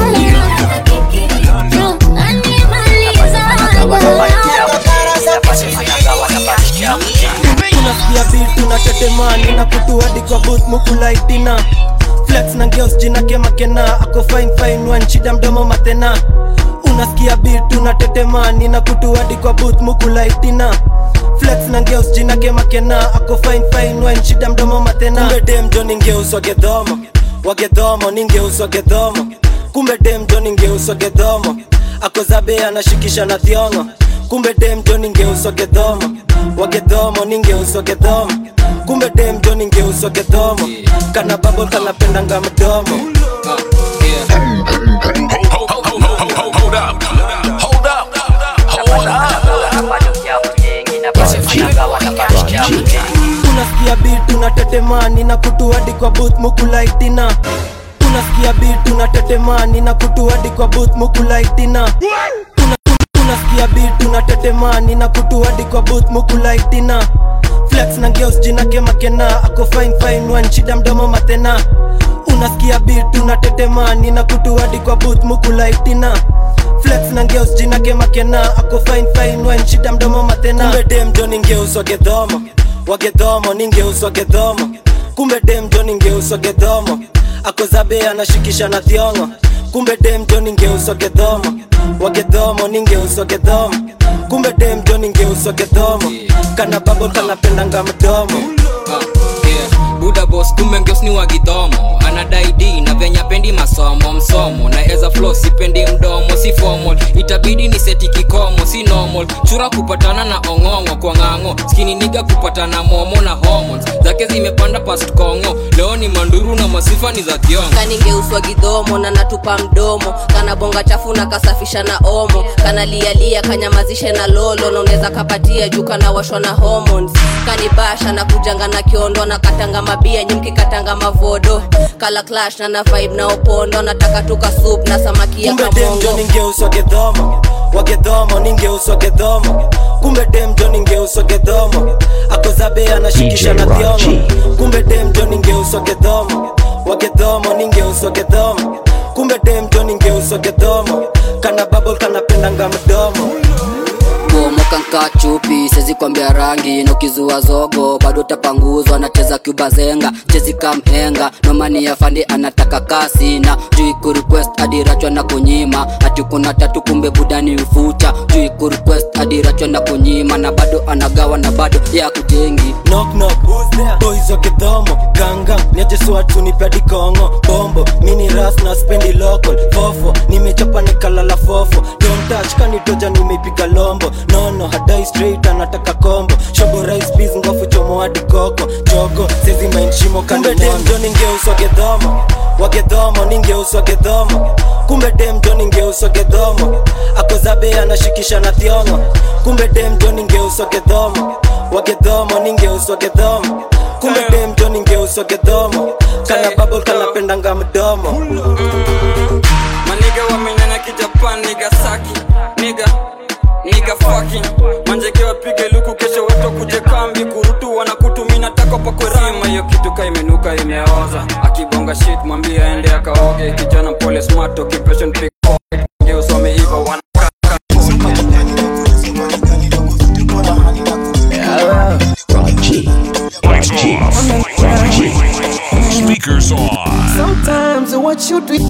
Q: unasikia beat unatetemani na kutuadi kwa booth mukulaitina flex na ngeos jina kemakena ako fine fine one shida mdomo matena unasikia beat unatetemani na kutuadi kwa booth mukulaitina flex na ngeus jina kemakena ako fine fine one shida mdomo matena kumbe dem jo ningeuswa gedhomo wagedhomo ningeuswa gedhomo kumbe dem jo ningeuswa gedhomo akozabe anashikisha na thiongo kumbe dem jo ningeuswa gedhomo wagedhomo ningeuswa gedhomo kumbe dem jo ningeuswa gedhomo kana babol kanapendanga mdomo
D: Hold up. Hold up. Hold
Q: unasikia beat unatetemani na kutuadi kwa booth mukulaitina unasikia beat unatetemani na kutuadi kwa booth mukulaitina Una- unasikia beat unatetemani na kutuadi kwa booth mukulaitina flex na ngeos jina kemakena ako fine fine one shida mdomo matena unasikia beat unatetemani na kutuadi kwa booth mukulaitina flex na ngeos jina kemakena ako fine fine one shida mdomo matena kumbe dem jo ningeuswa gedhomo wagedhomo ningeuswa gedhomo kumbe demjo ningeuswa gedhomo akozabe anashikisha na thiongo kumbe demjo ningeuswa gedhomo wagedhomo ningeuswa gedhomo kumbe demjo ningeuswa gedhomo kana babo kanapendanga mdomo
K: yeah. buda bos kumbe ngeus ni wagidhomo anadai d na venya pendi masomo msomo na eza flo sipendi mdomo si formal itabidi ni seti kikomo si normal chura kupatana na ong'ong'o kwa ng'ang'o skini niga kupatana momo na hormones zake zimepanda past kongo leo ni manduru na masifa ni za kiongo
G: kaningeuswa gidhomo na natupa mdomo kana bonga chafu na kasafisha na omo kana lialia kanyamazishe na lolo naunaweza kapatia juu kana washwa na hormones kanibasha na kujanga na kiondo na katanga mabia nyimki katanga mavodo kala clash na na vibe na opondo nataka tuka soup na samaki ya
Q: kumbe demjo
G: kamongo
Q: ningeuswa gedhomo wagedhomo ningeuswa gedhomo kumbe demjo ningeuswa gedhomo akozabe anashikisha
F: DJ
Q: na thiongo
F: Raji.
Q: kumbe demjo ningeuswa gedhomo wagedhomo ningeuswa gedhomo kumbe demjo ningeuswa gedhomo kana babol kanapendanga mdomo
W: bomoka nka chupi sezi kwambia rangi nokizua zogo bado tapanguzwa nacheza kubazenga chezi kamhenga nomani ya fandi anataka kasi na juu kurequest adirachwa na kunyima ati kuna tatu kumbe budani ufuta juu kurequest adirachwa na kunyima na bado anagawa na bado ya kujengi
Q: knock knock boys wa kidhomo ganga niajeswatu nipadi kongo bombo mini ras na spendi local fofo nimechapa nikalala fofo don't touch kanitoja nimeipiga lombo nono hadai straight anataka kombo shobo rice peas ngofu chomo hadi koko jogo sezi mind shimo kumbe demjo ningeuswa gedhomo wagedhomo ningeuswa gedhomo kumbe demjo ningeuswa gedhomo akozabe anashikisha na thiongo kumbe demjo ningeuswa gedhomo wagedhomo ningeuswa gedhomo kumbe demjo ningeuswa gedhomo kana babol kanapendanga mdomo
K: maniga wamenyanya kijapan niga saki niga niga fucking manjeke wapige luku kesho watu kuje kambi kurutu wanakutumina tako pakwerama hiyo kitu ka imenuka imeoza akibonga shit mwambie aende akaoge kijana pole smart occupation pickpocket ngeus wameiva wana
F: Raji. Raji. Raji.
D: Speakers on.
L: Sometimes what you do,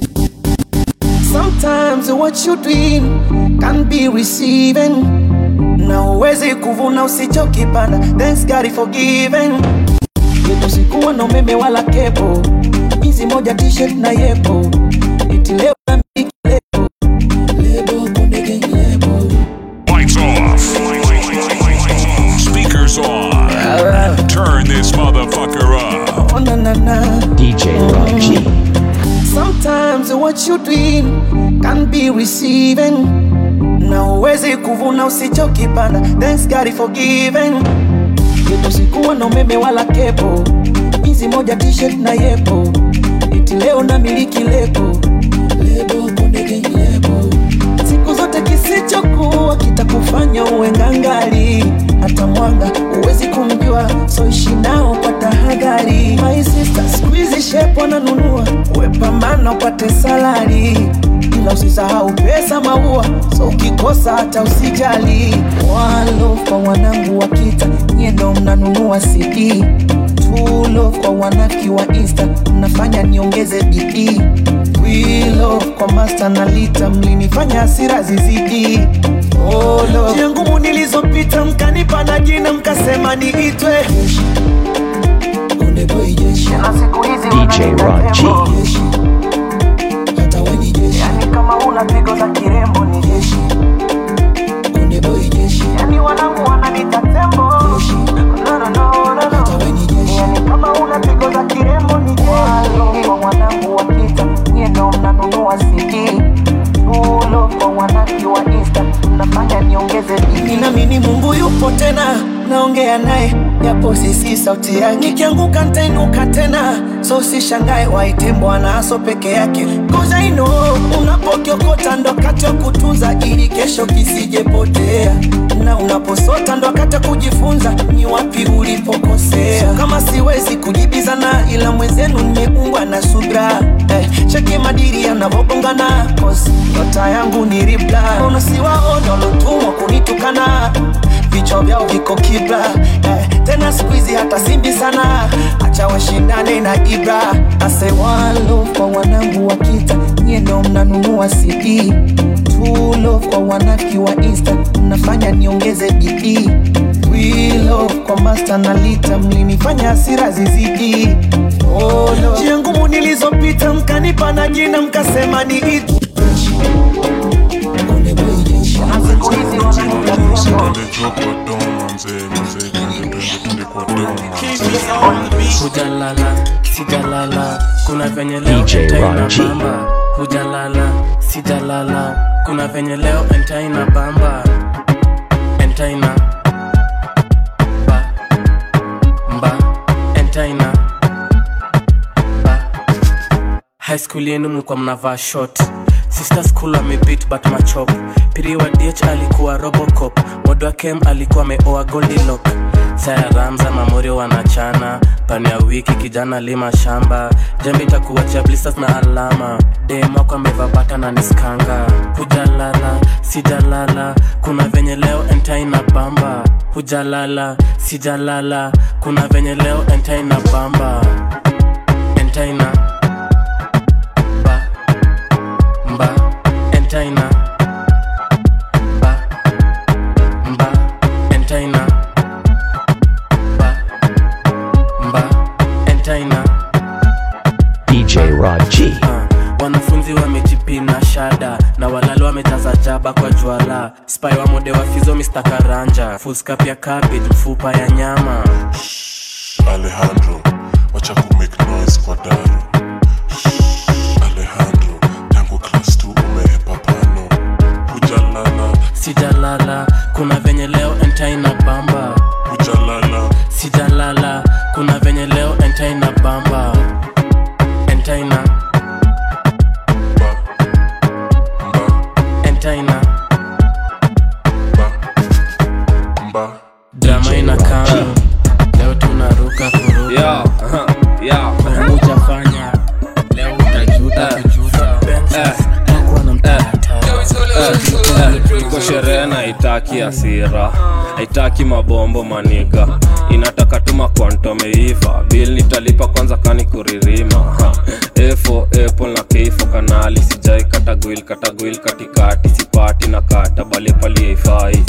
L: sometimes what you doing can be receiving. Na uwezi kuvuna usichokipanda, thanks God is forgiven. Yetu sikuwa na umeme wala kepo, hizi moja t-shirt na yepo, iti leo na miki lebo, lebo kunde gang lebo.
D: Lights off. Speakers on. Turn this motherfucker up.
L: Oh na na na.
F: DJ Raji.
L: Sometimes what you doing can be receiving. Na uwezi kuvuna usichokipanda, thanks God is forgiven. Yetu sikuwa na umeme wala kepo, hizi moja t-shirt na yepo, iti leo na miliki lebo, lebo kunde gang lebo. Siku zote kisichokuwa kitakufanya uwe ngangali, hata mwanga uwezi kumjua, so ishi nao kwa tahadhari. My sister, siku hizi shepo wananunua, uwe pambana upate salari, ila usisahau pesa maua, so ukikosa hata usijali. Walo kwa wanangu wa kita, nyie ndo mnanunua CD tulo kwa wanaki wa insta mnafanya niongeze bidii wilo kwa masta na lita mlinifanya hasira zizidi olo njia ngumu nilizopita mkanipa na jina mkasema niitwe Konde boy jeshi na siku hizi
F: DJ Raji.
L: hata we ni jeshi yani kama una pigo za kirembo ni jeshi Konde boy jeshi yani wanangu wananita tembo jeshi no no no no no hata we ni jeshi yani kama una pigo za kirembo ni jeshi Walo kwa wanangu wa kita nyie ndo mnanunua CD Tulo kwa wanaki wa insta mnafanya niongeze bidii Ninaamini Mungu yupo tena naongea naye japo sisi sauti yake nikianguka nitainuka tena so sishangae waite bwana aso peke yake Cause I know unapokiokota ndo wakati wa kutunza ili kesho kisijepotea na unaposota ndo wakati wa kujifunza ni wapi ulipokosea so, kama siwezi kujibizana ila mwenzenu nimeumbwa na subra eh, cheki madiri yanavobongana cause nyota yangu ni ribla unasiwaona walotumwa kunitukana vichwa vyao viko kibla eh,
H: tena skuizi hata simbi sana acha washindane na ibra ase one love kwa wanangu wa kita nyie ndo mnanunua cd Two love kwa wanaki wa insta mnafanya niongeze bidii We love kwa master na lita mlinifanya hasira zizidi oh, no. njia ngumu nilizopita mkanipa na jina mkasema ni itu
O: hujalala sijalala kuna venye leo
F: DJ
O: entaina
F: Ron G.
O: bamba hujalala sijalala kuna venye leo entaina bamba entaina ba mba entaina ba high school yenu mlikuwa mnavaa short sister school amebit but machop piri wa dh alikuwa robocop modo wa kem alikuwa ameoa goldilock saya ramza mamorio wanachana pani ya wiki kijana lima shamba jembe itakuachia blisters na alama demako ameva bata na niskanga hujalala sijalala kuna venye leo entaina bamba hujalala sijalala kuna venye leo entaina bamba entaina ba mba entaina ba mba entaina ba mba entaina
F: DJ Rod G.
O: wanafunzi wamejipina shada na walali wamejaza jaba kwa jwala spai wa mode wa fizo Mr. karanja fuskap ya cabbage mfupa ya nyama
P: Alejandro, wacha ku make noise kwa daru. Alejandro, tangu class 2 umehepa pano. Hujalala,
O: sijalala kuna venye leo entaina bamba
P: hujalala,
O: sijalala kuna venye leo entaina bamba entaina entaina
P: mba.
O: drama ina kama leo tunaruka kuruka hujafanya leo utajuta kujuta Hakuwa na mtata.
R: tuko sherehe na haitaki asira haitaki mabombo maniga inataka tuma kwantomeiva bil nitalipa kwanza kani kuririma Ha. efo epo na keifo kanali sijai katagwil katagwil katikati sipati na kata bale pali haifai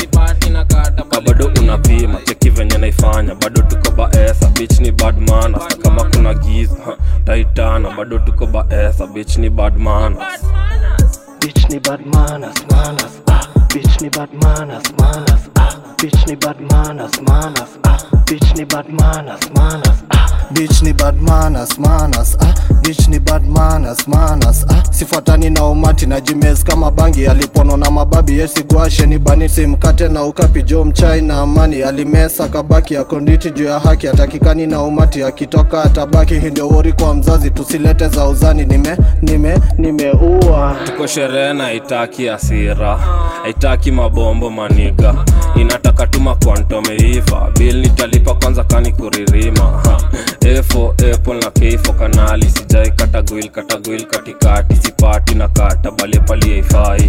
R: ka bado unapima cheki venye naifanya bado tuko baesa bich ni bad manners. na kama kuna giza ha, taitana bado tuko baesa bich ni bad manners.
Q: Bitch ni bad manners, manners, ah. Bitch ni bad manners, manners, ah. Bitch ni bad manners, manners, ah. Bitch ni bad manners, manners, ah. Bitch ni bad manners, manners, ah. Bitch ni bad manners, manners, ah. Sifuatani na umati na jimez kama bangi alipono na mababi yesigwashe ni bani simkate na ukapi jo mchai na amani alimesa kabaki akonditi juu ya haki atakikani na umati akitoka atabaki hii ndio wori kwa mzazi tusilete za uzani nime nime nimeua
R: tuko sherehe na haitaki asira haitaki mabombo maniga inataka tuma kwantomeiva bil nitalipa kwanza kani kuririma Ha. efo epo na keifo kanali sijai katagwil katagwil katikati sipati na kata bale pali haifai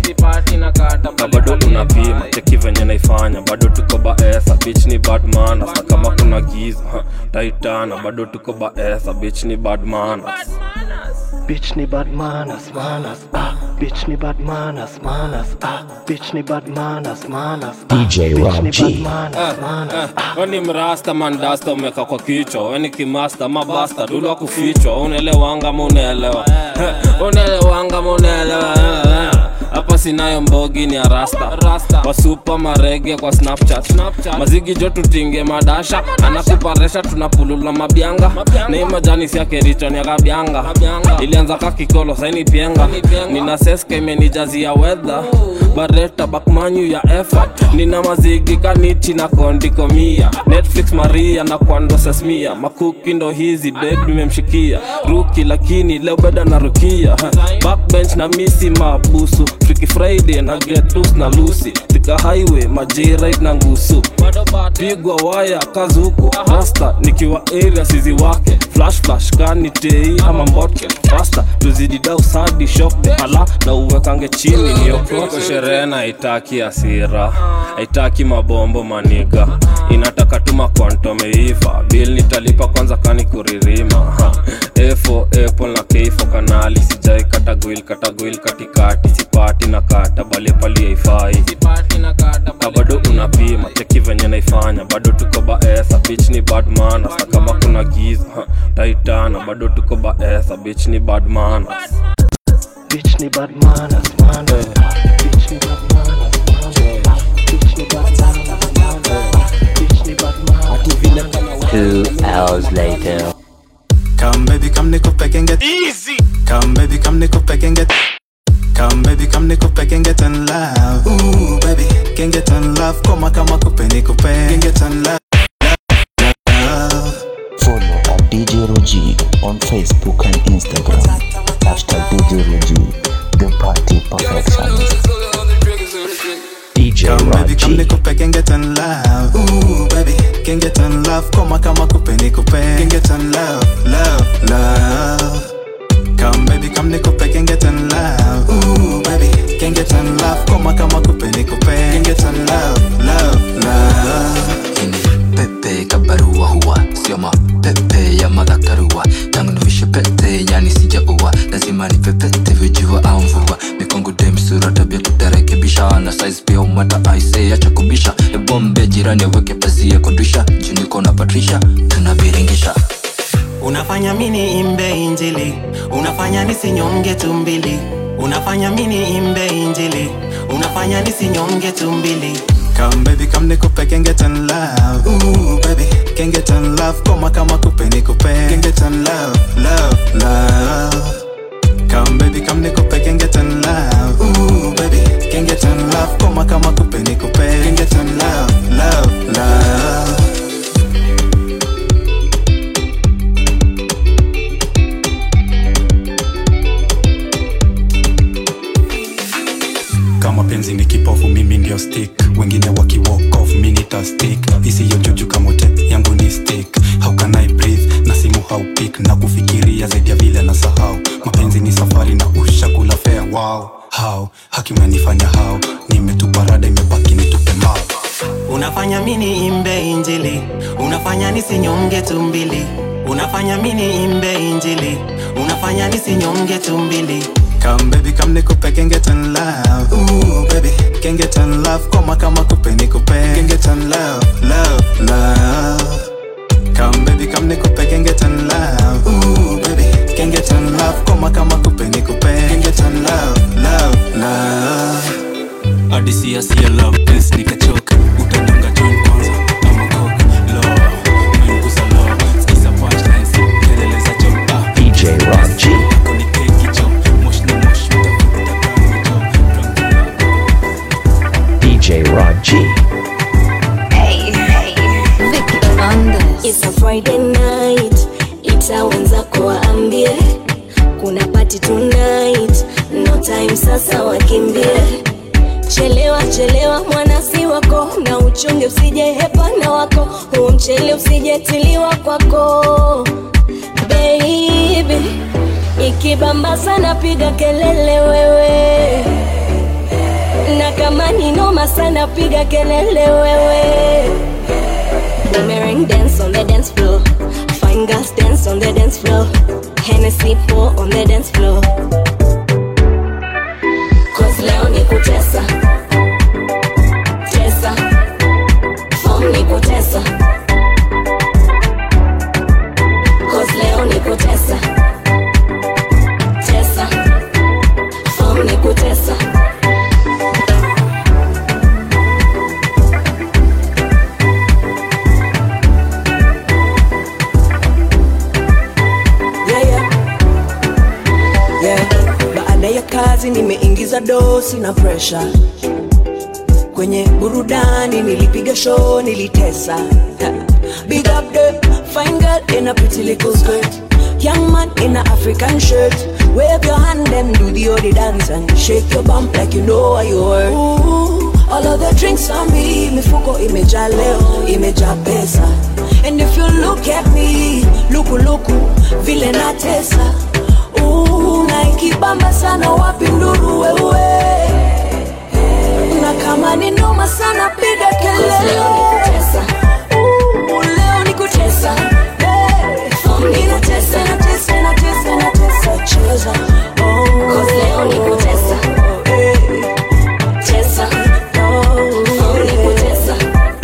R: ka bado unapima cheki venye naifanya bado tuko baesa bich ni bad manners. na kama kuna giza ha, taitana bado tuko baesa bich ni bad manners.
Q: Bitch ni bad manners, manners, ah. Bitch ni bad manners, manners, ah. Bitch ni bad manners, manners, ah.
F: DJ
Q: Bitch
F: Rob
Q: ni
F: G.
Q: bad manners, manners.
R: weni mrasta mandasta umeka kwa kichwa weni kimasta mabasta dulwa kufichwa unaelewanga munaelewa unaelewanga munaelewa hapa sinayo mbogi ni arasta wasupa marege kwa snapchat mazigi jo tutinge madasha anakuparesha tunapulula mabyanga ni majani siakerichoni akabyanga ilianza kakikolo saini pienga nina seska imenijazia wedha bareta bakmanyu ya effort nina mazigi kaniti na kondikomia netflix maria na kwando sesmia makuki ndo hizi ded nimemshikia ruki lakini leo beda na rukia backbench na misi mabusu Freaky friday na getus na lusi tika highway majirit na ngusu pigwa waya kazuku rasta nikiwa area sizi wake flash flash bash kani tei ama mbotke fasta tuzidi dau sadi shokte ala na uwekange chini niokoko sherehe na haitaki asira haitaki mabombo maniga inataka tuma kwantomeiva bil nitalipa kwanza kani kuririma Ha. efo apple na keifo kanali sijai katagwil katagwil katikati sipati na kata bale pali haifai na bado unapima cheki venye naifanya bado tuko baesa bich ni badman hata kama kuna giza ha, taitana bado tuko baesa bich ni badman
A: Bitch ni bad manners, man. Bitch ni bad manners, man. Bitch ni bad manners, man. Bitch ni bad manners.
F: Two hours later.
L: Come baby, come nikupe can get easy. Come baby, come nikupe can get. Come baby, come nikupe can get in love. Ooh baby, can get in love. Koma kama kupe nikupe can get in love.
I: Follow at DJ Roji on Facebook and Instagram. Hashtag DJ Roji, the party perfectionist.
F: DJ
L: Come baby, come
F: Raji.
L: nikupe can get in love. Ooh baby, can get in love. Koma kama kupe nikupe can get in love, love, love. Come baby, come nikupe can get in love. Ooh baby, can get in love. Koma kama kupe nikupe can get in love, love, love.
W: pepe kabarua huwa sio mapepe ya madhakarua tangu nivishe pete yani sijaua lazima nipepete vijua au mvua mikongo demsura tabia tutarekebisha na size pia umata aise acha kubisha ebombe jirani aweke pazia kudisha juniko na patrisha tunaviringisha
L: unafanya mini imbe injili unafanya nisinyonge tumbili unafanya mini imbe injili unafanya nisinyonge tumbili Come baby, come nikupe can get in love. Ooh baby, can get in love. Koma kama kupe nikupe can get in love, love, love. Come baby, come nikupe can get in love. Ooh baby, can get in love. Koma kama kupe nikupe can get in love, love, love.
T: kama penzi ni kipofu mimi ndio stick wengine waki walk off mi nita stick isiyo juju kamote yangu ni stick how can I breathe na simu haupik na kufikiria zaidi ya vile na sahau mapenzi ni safari na ushakula fea wow how haki umenifanya how nimetupa rada imebaki nitupe mao
L: unafanya mini imbe injili unafanya nisinyonge tumbili unafanya mini imbe injili unafanya nisinyonge tumbili Come baby, come nikupe can get in love. Ooh baby, can get in love. Koma kama kupe nikupe can get in love, love, love. Come baby, come nikupe can get in love. Ooh baby, can get in love. Koma kama kupe nikupe can get in love, love, love.
T: adisia sia love prince nikachoka utanyonga join kwanza ama coke law menguza law skiza punchlines kelele za chopa
F: DJ Raji. DJ Raji.
V: It's a Friday night, ita wenzako waambie kuna party tonight, no time sasa wakimbie. Chelewa chelewa mwanasi wako na uchunge usije hepana wako, huu mchele usijetiliwa kwako baby, ikibamba sana piga kelele wewe, na kama ni noma sana piga kelele wewe. Boomerang dance on the dance floor. Fine girls dance on the dance floor. Hennessy pour on the dance floor. Cause leo ni kutesa. Tesa. Form ni kutesa. Cause leo ni kutesa. Tesa. Form ni kutesa.
H: yeah, yeah. Yeah. Baada ya kazi nimeingiza dosi na presha kwenye burudani, nilipiga show, nilitesa Ha. Big up the fine girl in a pretty little skirt Young man in a African shirt Wave your hand and do the odi dance And shake your bump like you know what you worth Ooh,
C: all of the drinks on me mifuko imejaa leo imejaa pesa and if you look at me lukuluku vile natesa Ooh, na ikibamba sana wapi nduru wewe na kama ni noma sana piga kelele Ooh, leo ni kutesa Hey, ninatesa natesa natesa natesa cheza Oh, leo ni kutesa Hey, cheza Oh, ni kutesa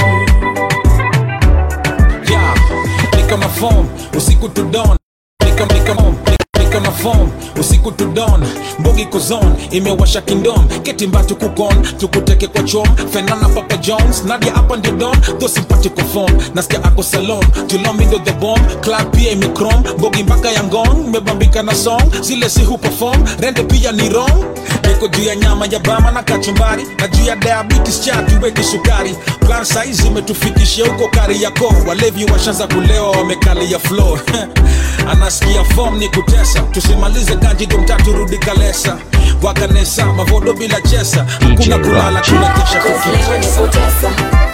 S: yeah, ni kama form usiku to dawn ni kama ni kama ni kama form usiku to dawn mbogi kuzon imewasha kingdom ketimba tukukon tukuteke kwa chom fenana papa jones nadia hapa ndio don tho simpatiko form nasikia ako salon tulomi ndo the bomb club pia imekrom mbogi mpaka ya ngong mebambika na song zile si hu perform rende pia ni wrong niko juu ya nyama ya bama na kachumbari na juu ya diabetes cha tuweki sukari plan saizi imetufikishia huko kari yako walevi washanza kulewa wamekalia flow anasikia form ni kutesa tusimalize ganji domtatu rudi kalesa wakanesa mavodo bila chesa hakuna kulala kuna kesha tukitesa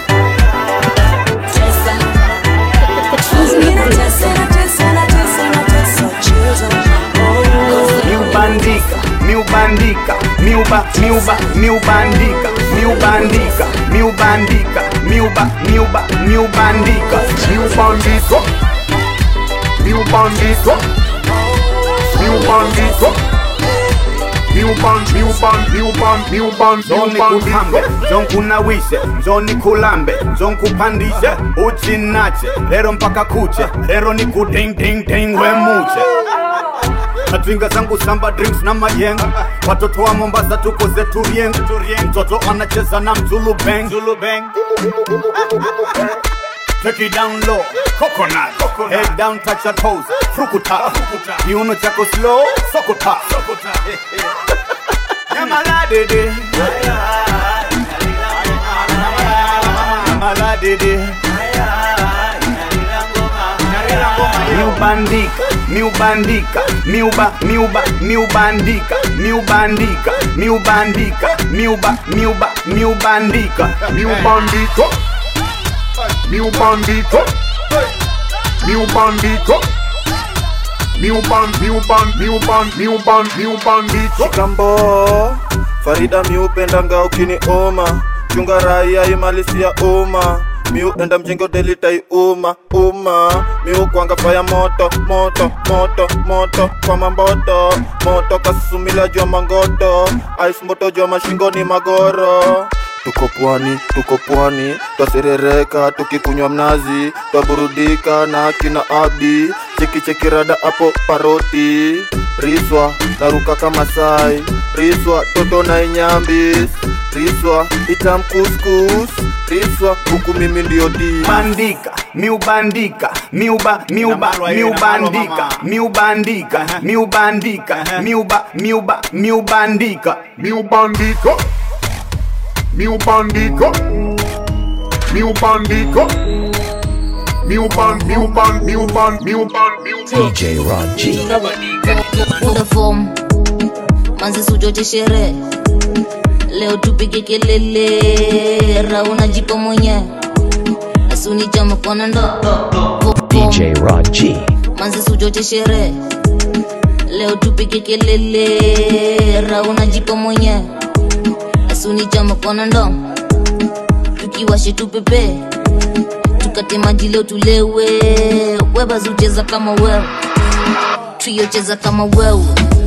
U: miubandika miubandika miuba miuba miubandika miubandika miubandika miuba miuba miubandika miubandika miubandika miubandika zonikuhambe zonkunawishe zonikulambe zonkupandishe uchinache lero mpaka kuche lero ni kudingdingding wemuche natwinga zangu samba drinks na mayenga watoto wa mombasa tuko zetu rieng mtoto anacheza na mzulu bang Take it down low, coconut, head down, touch your toes, frukuta, kiuno chako slow, sokota, Nyamaladede, nyamaladede, miubandika miubandika miuba miuba miubandika miubandika miubandika miuba miuba miubandika miubandika miubandika miubandika miuban miuban miuban miuban miubandika
X: kambo farida miupendanga ukiniuma chunga raia imalisia uma miu enda mjengo delitai uma uma miu kwanga faya moto moto moto moto kwa mamboto moto kasumila jua mangoto ice moto jua mashingoni magoro tuko pwani tuko pwani twaserereka tukikunywa mnazi twaburudika na kina abdi chekichekirada hapo paroti riswa naruka kama sai riswa toto na inyambis riswa itamkuskus riswa huku mimi ndio di
U: bandika miubandika miuba miuba miubandika miubandika miubandika miuba miuba miubandika miubandika miubandika miubandika miuban miuban miuban miuban
F: DJ Rod G.
G: Unda form manzi sujote sherehe leo tupige kelele rauna jipo mwenye asuni chama kona ndo
F: DJ Rod G.
G: manzi sujote sherehe leo tupige kelele rauna jipo mwenye asuni chama kona ndo tukiwashe tupepe tukate maji leo tulewe webazi ucheza kama wewe trio cheza kama wewe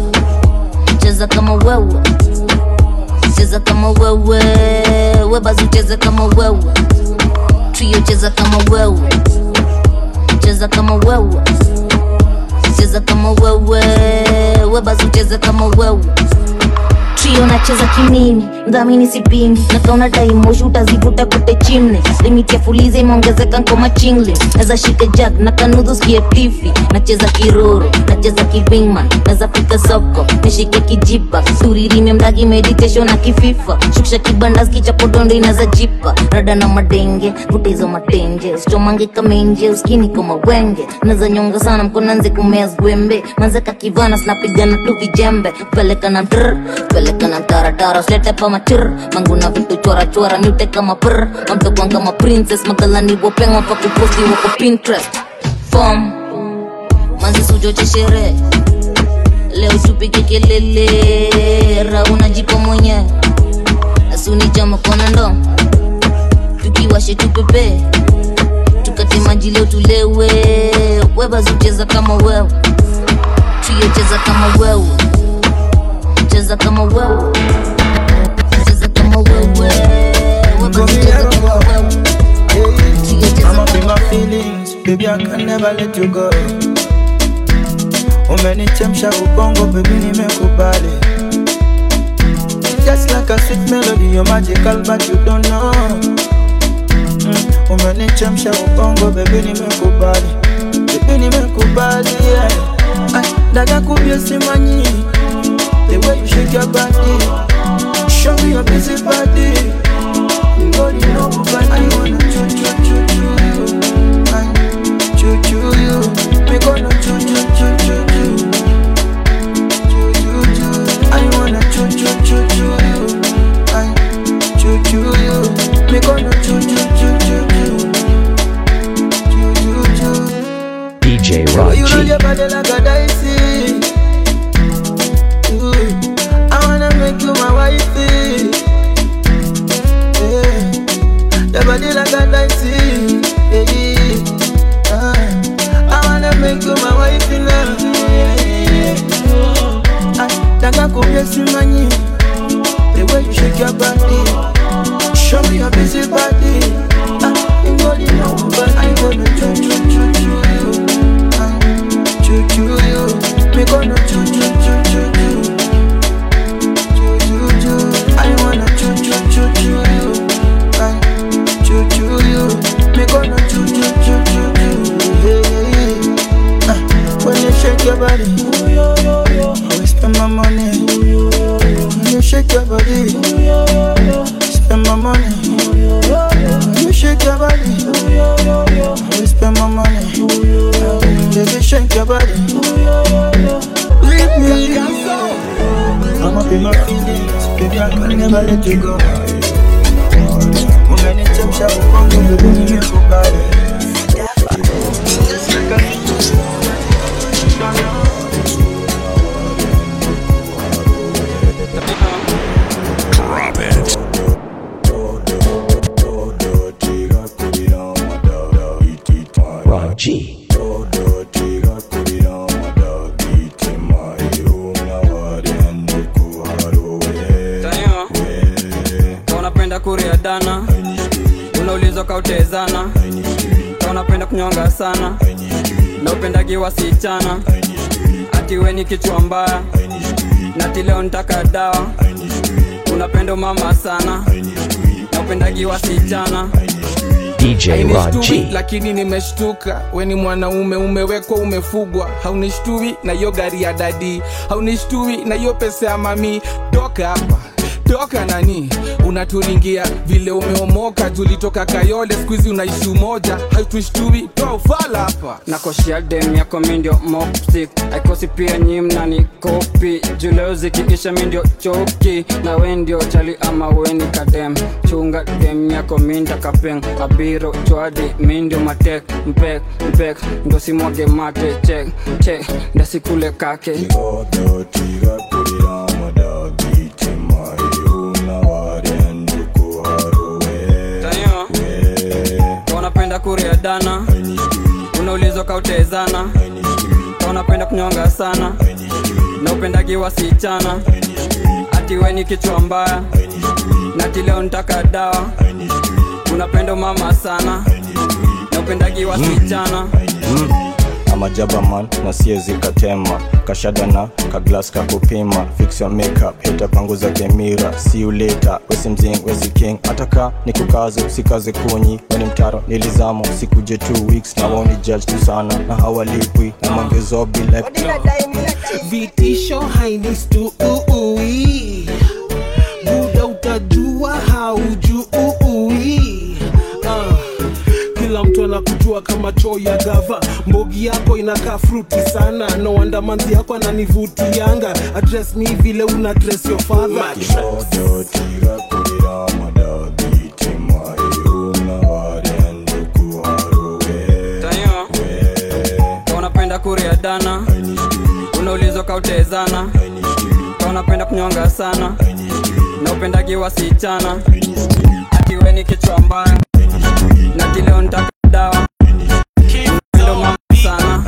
G: cheza kama wewe cheza kama wewe webazi ucheze kama wewe trio cheza kama wewe cheza kama wewe cheza kama wewe webazi ucheze kama wewe trio nacheza kimimi mdhamini sipimi nakaona daimoshi utazivuta kote chimne limiti ya fuliza imeongezeka nkoma chingle naza shika jag na kanudhu skie tifi nacheza kiroro nacheza kivingman naza fika soko nishike kijipa turirime mdagi meditation na kififa shukisha kibanda skichapodondo inaza jipa rada na madenge vuta hizo matenje usichomange kamenje uskini kama wenge naza nyonga sana mkonanze kumea zwembe manzeka kivana sinapigana tu vijembe peleka na drr peleka
B: cheka na taratara usilete pa machir mangu na vitu chora chora miute kama pr mamtokwan kama princess magalani wopengwa pa kuposti wako pinterest fom manzi sujoche sherehe leo tupige kelele rauna jipo mwenyewe asunija mkono ndo tukiwashe tupepe tukate maji leo tulewe webazucheza kama wewe tuyocheza kama wewe cheza kama wewe cheza kama wewe webazucheza kama wewe
H: I'm up in my feelings, baby I can never let you go. Umenichemsha ubongo, baby nimekubali. Just like a sweet melody, you're magical but you don't know. Mm, umenichemsha ubongo, baby nimekubali. Baby nimekubali, yeah. Ay, dada kubye simanyi, the way you shake your body. Show me your busy body. Body no body. I wanna choo choo choo choo you. I choo choo you. Me gonna choo choo choo choo choo. Choo choo choo. I wanna choo choo choo choo you. I choo choo you. Me gonna choo choo choo choo choo. Choo choo choo.
F: DJ
H: You
F: Rod
H: roll
F: G.
H: your body like a dicey. Ooh, I wanna make you my wifey. Yeah, your body like a dicey. Yeah, ah, I wanna make you my wifey now. Yeah, ah, Danga kubye simanyi. The way you shake your body, show me your busy body. Ah, you body no but I gonna choo choo choo choo you. Choo choo you, me gonna choo choo choo choo choo. Choo choo choo, I wanna choo choo choo choo you. I choo choo you, me gonna choo choo choo choo choo. Yeah, yeah, yeah. Ah, When you shake your body, I will spend my money. When you shake your body, spend my money. When you shake your body, I will spend my money. Baby, shake your body. Leave me. I'm up in my feelings, baby. I can never let you go. Umenichemsha ubongo, baby, nimekubali.
D: Drop it.
F: Rod G.
K: Taniwa, ka unapenda kuria dana unaulizwa kautezana ka unapenda kunyonga sana na upendagi wasichana ati we ni kichwa mbaya nati leo nitaka dawa unapenda mama sana na upendagi wasichana
F: DJ Rod
E: Hainishtui,
F: G.
E: lakini nimeshtuka we ni mwanaume umewekwa umefugwa haunishtui na hiyo gari ya dadi haunishtui na hiyo pesa ya mami toka hapa toka nani unaturingia vile umeomoka tulitoka kayole skuizi unaishi umoja hautushtui toa ufala hapa
K: nakoshia dem yako mindio mopsik aikosi pia nyimna ni kopi juleo zikiisha mindio choki na we ndio chali ama weni kadem chunga dem yako minda kapeng kabiro chwadi mindio matek mpek mpek ndo simwage mate chek chek ndasikule kake Taniwa, ka unapenda kuria dana unaulizwa kautezana ka unapenda kunyonga sana na upendagi wasichana ati we ni kichwa mbaya nati leo nitaka dawa unapenda mama sana na upendagi wasichana
J: amajaba man na siezi katema kashadana kaglas kakupima fix your makeup itapanguza kemira see you later wesi mzing wesi king ataka ni kukazo sikaze kunyi weni mtaro nilizamo sikuje two weeks na woni judge tu sana na hawalipwi na mangezobi like
N: vitisho hainistu uui buda utajua haujui uh, kila mtu anakujua unajua kama choo ya gava mbogi yako inakaa fruti sana no wonder manzi yako ananivutianga address me vile una address your father
K: Tanyo, ka unapenda kuria dana unaulizwa kautezana ka unapenda kunyonga sana na upendagi wasichana ati we ni kichwa mbaya na kileo nitaka dawa ndo mama sana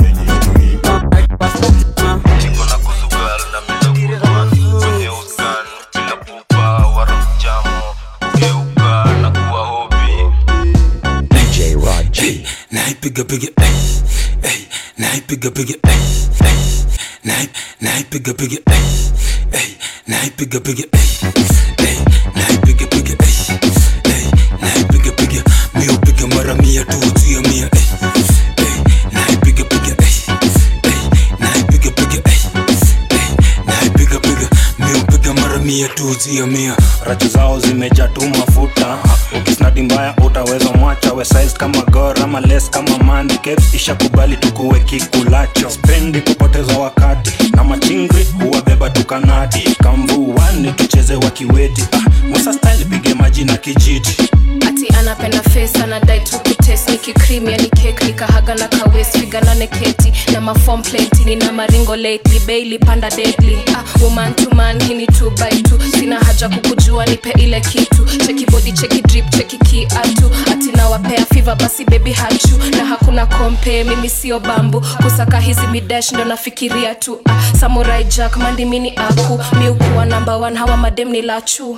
F: DJ Raji.
T: naipiga piga eh, eh, naipiga piga eh, eh, nai- naipiga piga eh, eh, naipiga piga eh, eh, naipiga piga eh, eh, naipiga piga mio piga mara mia tu juu ya mia eh, eh, naipiga piga eh, eh, naipiga piga eh, eh, naipiga piga mio piga mara mia tu juu ya mia
J: rachu zao zimejaa tu mafuta ukisnadi mbaya utaweza mwacha we size kama gor ama les kama mandi Caps ishakubali tukuwe kikulacho spendi kupoteza wakati na machingri huwabeba tukanati kamvuani tucheze wakiweti ah, musa style pige maji na kijiti
M: ati anapenda face anadai tu kutes nikikrim yani kek nikahaga na kawes figanane keti na mafom plenty nina maringo lately bailey panda deadly ah, woman to man hini two by two sina haja kukujua nipe ile kitu cheki body cheki drip cheki kiatu ati nawapea fiva basi baby hachu na hakuna kompe mimi sio bambu kusaka hizi midash ndo nafikiria tu ah, samurai jack mandimini aku miukuwa number one hawa madem ni lachu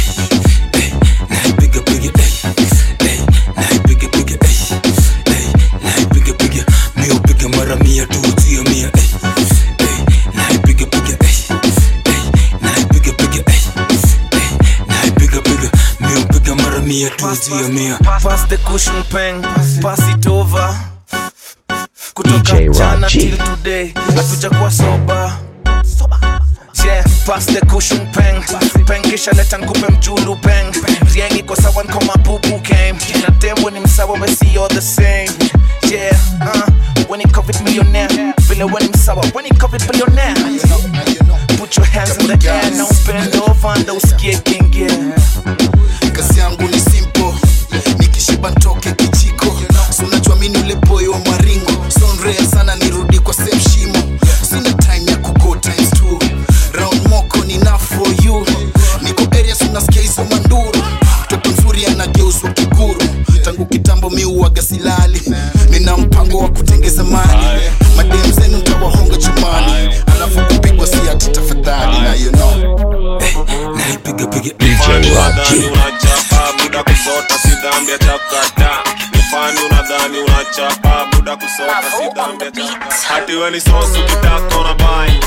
T: naipiga piga eh, eh, naipiga piga eh, eh, naipiga piga mio piga mara mia tu juu ya mia eh, eh, naipiga piga eh, eh, naipiga piga eh, eh, naipiga piga mio piga mara mia tu juu ya mia
H: Pass the cushion pen, pass it over. Kutoka
F: DJ
H: jana
F: Raji.
H: till today, hatujakuwa soba. Yeah, pass the cushion pen, pen kisha leta nkupe mjulu pen. Riengi kwa sawa nko mabubu game. Na tembo ni msawa we see you're the same. Yeah, uh, when he covered millionaire, vile when he msawa, when he covered billionaire. Put your hands in the air, now bend over and usikie kingie.
O: kazi yangu ni simple nikishiba ntoke kijiko so unajua mini ule boy wa maringo sonrea sana nirudi kwa same shimo sina time ya kugo times two round moko ni na for you niko areas unasikia hizo manduru mtoto mzuri anageuzwa kiguru tangu kitambo mi uwaga silali nina mpango wa kutengeza mali madem zenu ntawahonga chumani alafu kupigwa si ati tafadhali na you know
T: naipiga piga
F: DJ Raji.
R: unachapa buda kusota si dhambi ya chakata nifani unadhani unachapa buda kusota si dhambi ya chakata hati we ni sosu kitaka una bai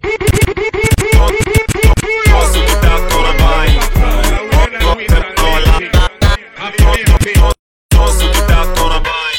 R: sosu kitaka una bai sosu kitaka una bai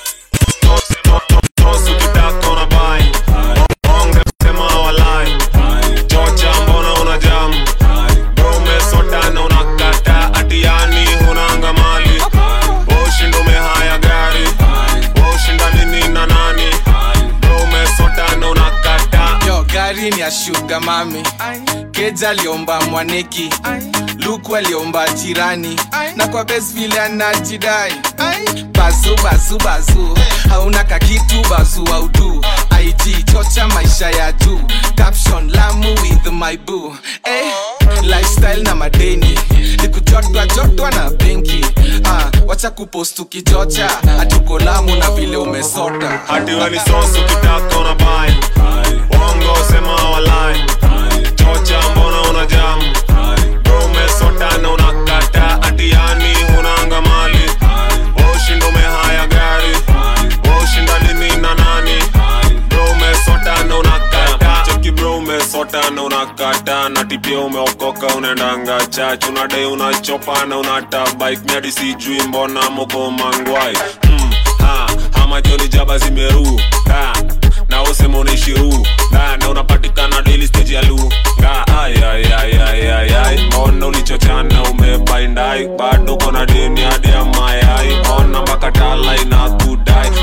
R: sosu kitaka una bai onge sema walai chocha mbona una jamu umesotana unakata atiani hunanga mali ushindo umehaya gari ushinda nini na nani umesotana unakata
E: yo gari ni ya shuga mami keja aliomba mwaneki luku aliomba jirani na kwa bes vile anajidai bazu bazu bazu hauna kakitu bazu audu ig chocha maisha ya juu caption lamu with my boo eh, lifestyle na madeni nikujotwa jotwa na benki ah, wacha kupost ukichocha hatuko lamu na vile umesota
R: hati we ni sosu kitaka una bai wongo sema walai chocha mbona una jamu umesotana unakata atiani hunanga mali ushindo umehaya gari ushinda nini na nani bro umesotana unakata cheki bro umesotana unakata na tipia umeokoka unaendanga chach unadai unachopana unata bike miadi sijui mbona moko mangwai mm, ha, ama joni jaba zimeru ha, na usema unaishiru ha, na unapatikana daily stage ya lu nga ay, ay, ay, ay, ay, ay. mbona ulichochana umebaindai bado kona deni hadi ya mayai ona mpaka tala ina kudai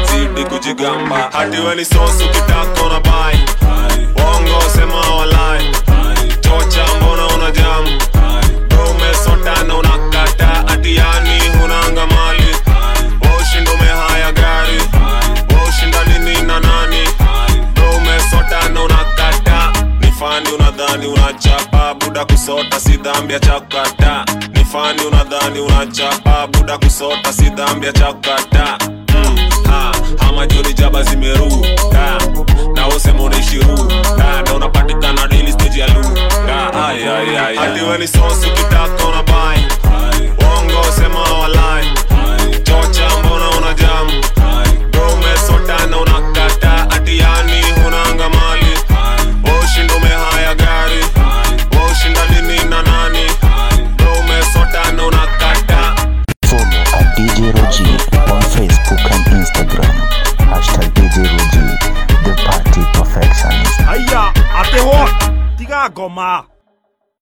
A: we ni sosu kitako na bai Bongo sema walai Chocha mbona una jamu Bro umesota na unakata Atiani hunanga mali Ushindo umehaya gari Ushinda nini na nani Bro umesota na unakata Ni fani unadhani unachapa Buda kusota si dhambi ya chakata Ni fani unadhani unachapa Buda kusota si dhambi ya chakata mm, ha, Hama joni jaba zimeruka Na usema unaishi ruka Na unapatikana daily stage ya luka Ay, ay, ay, ay. Ati we ni sosu kitaka una bai Wongo sema walai Chocha mbona una jamu Bro umesota na unakata Ati yani hunanga mali Ushindo umehaya gari Ushinda nini na nani Bro umesota na unakata
F: Follow at DJ Roji on Facebook and Instagram. Hashtag DJ Roji, the party perfectionist.
I: Aya, ate what? Tiga goma.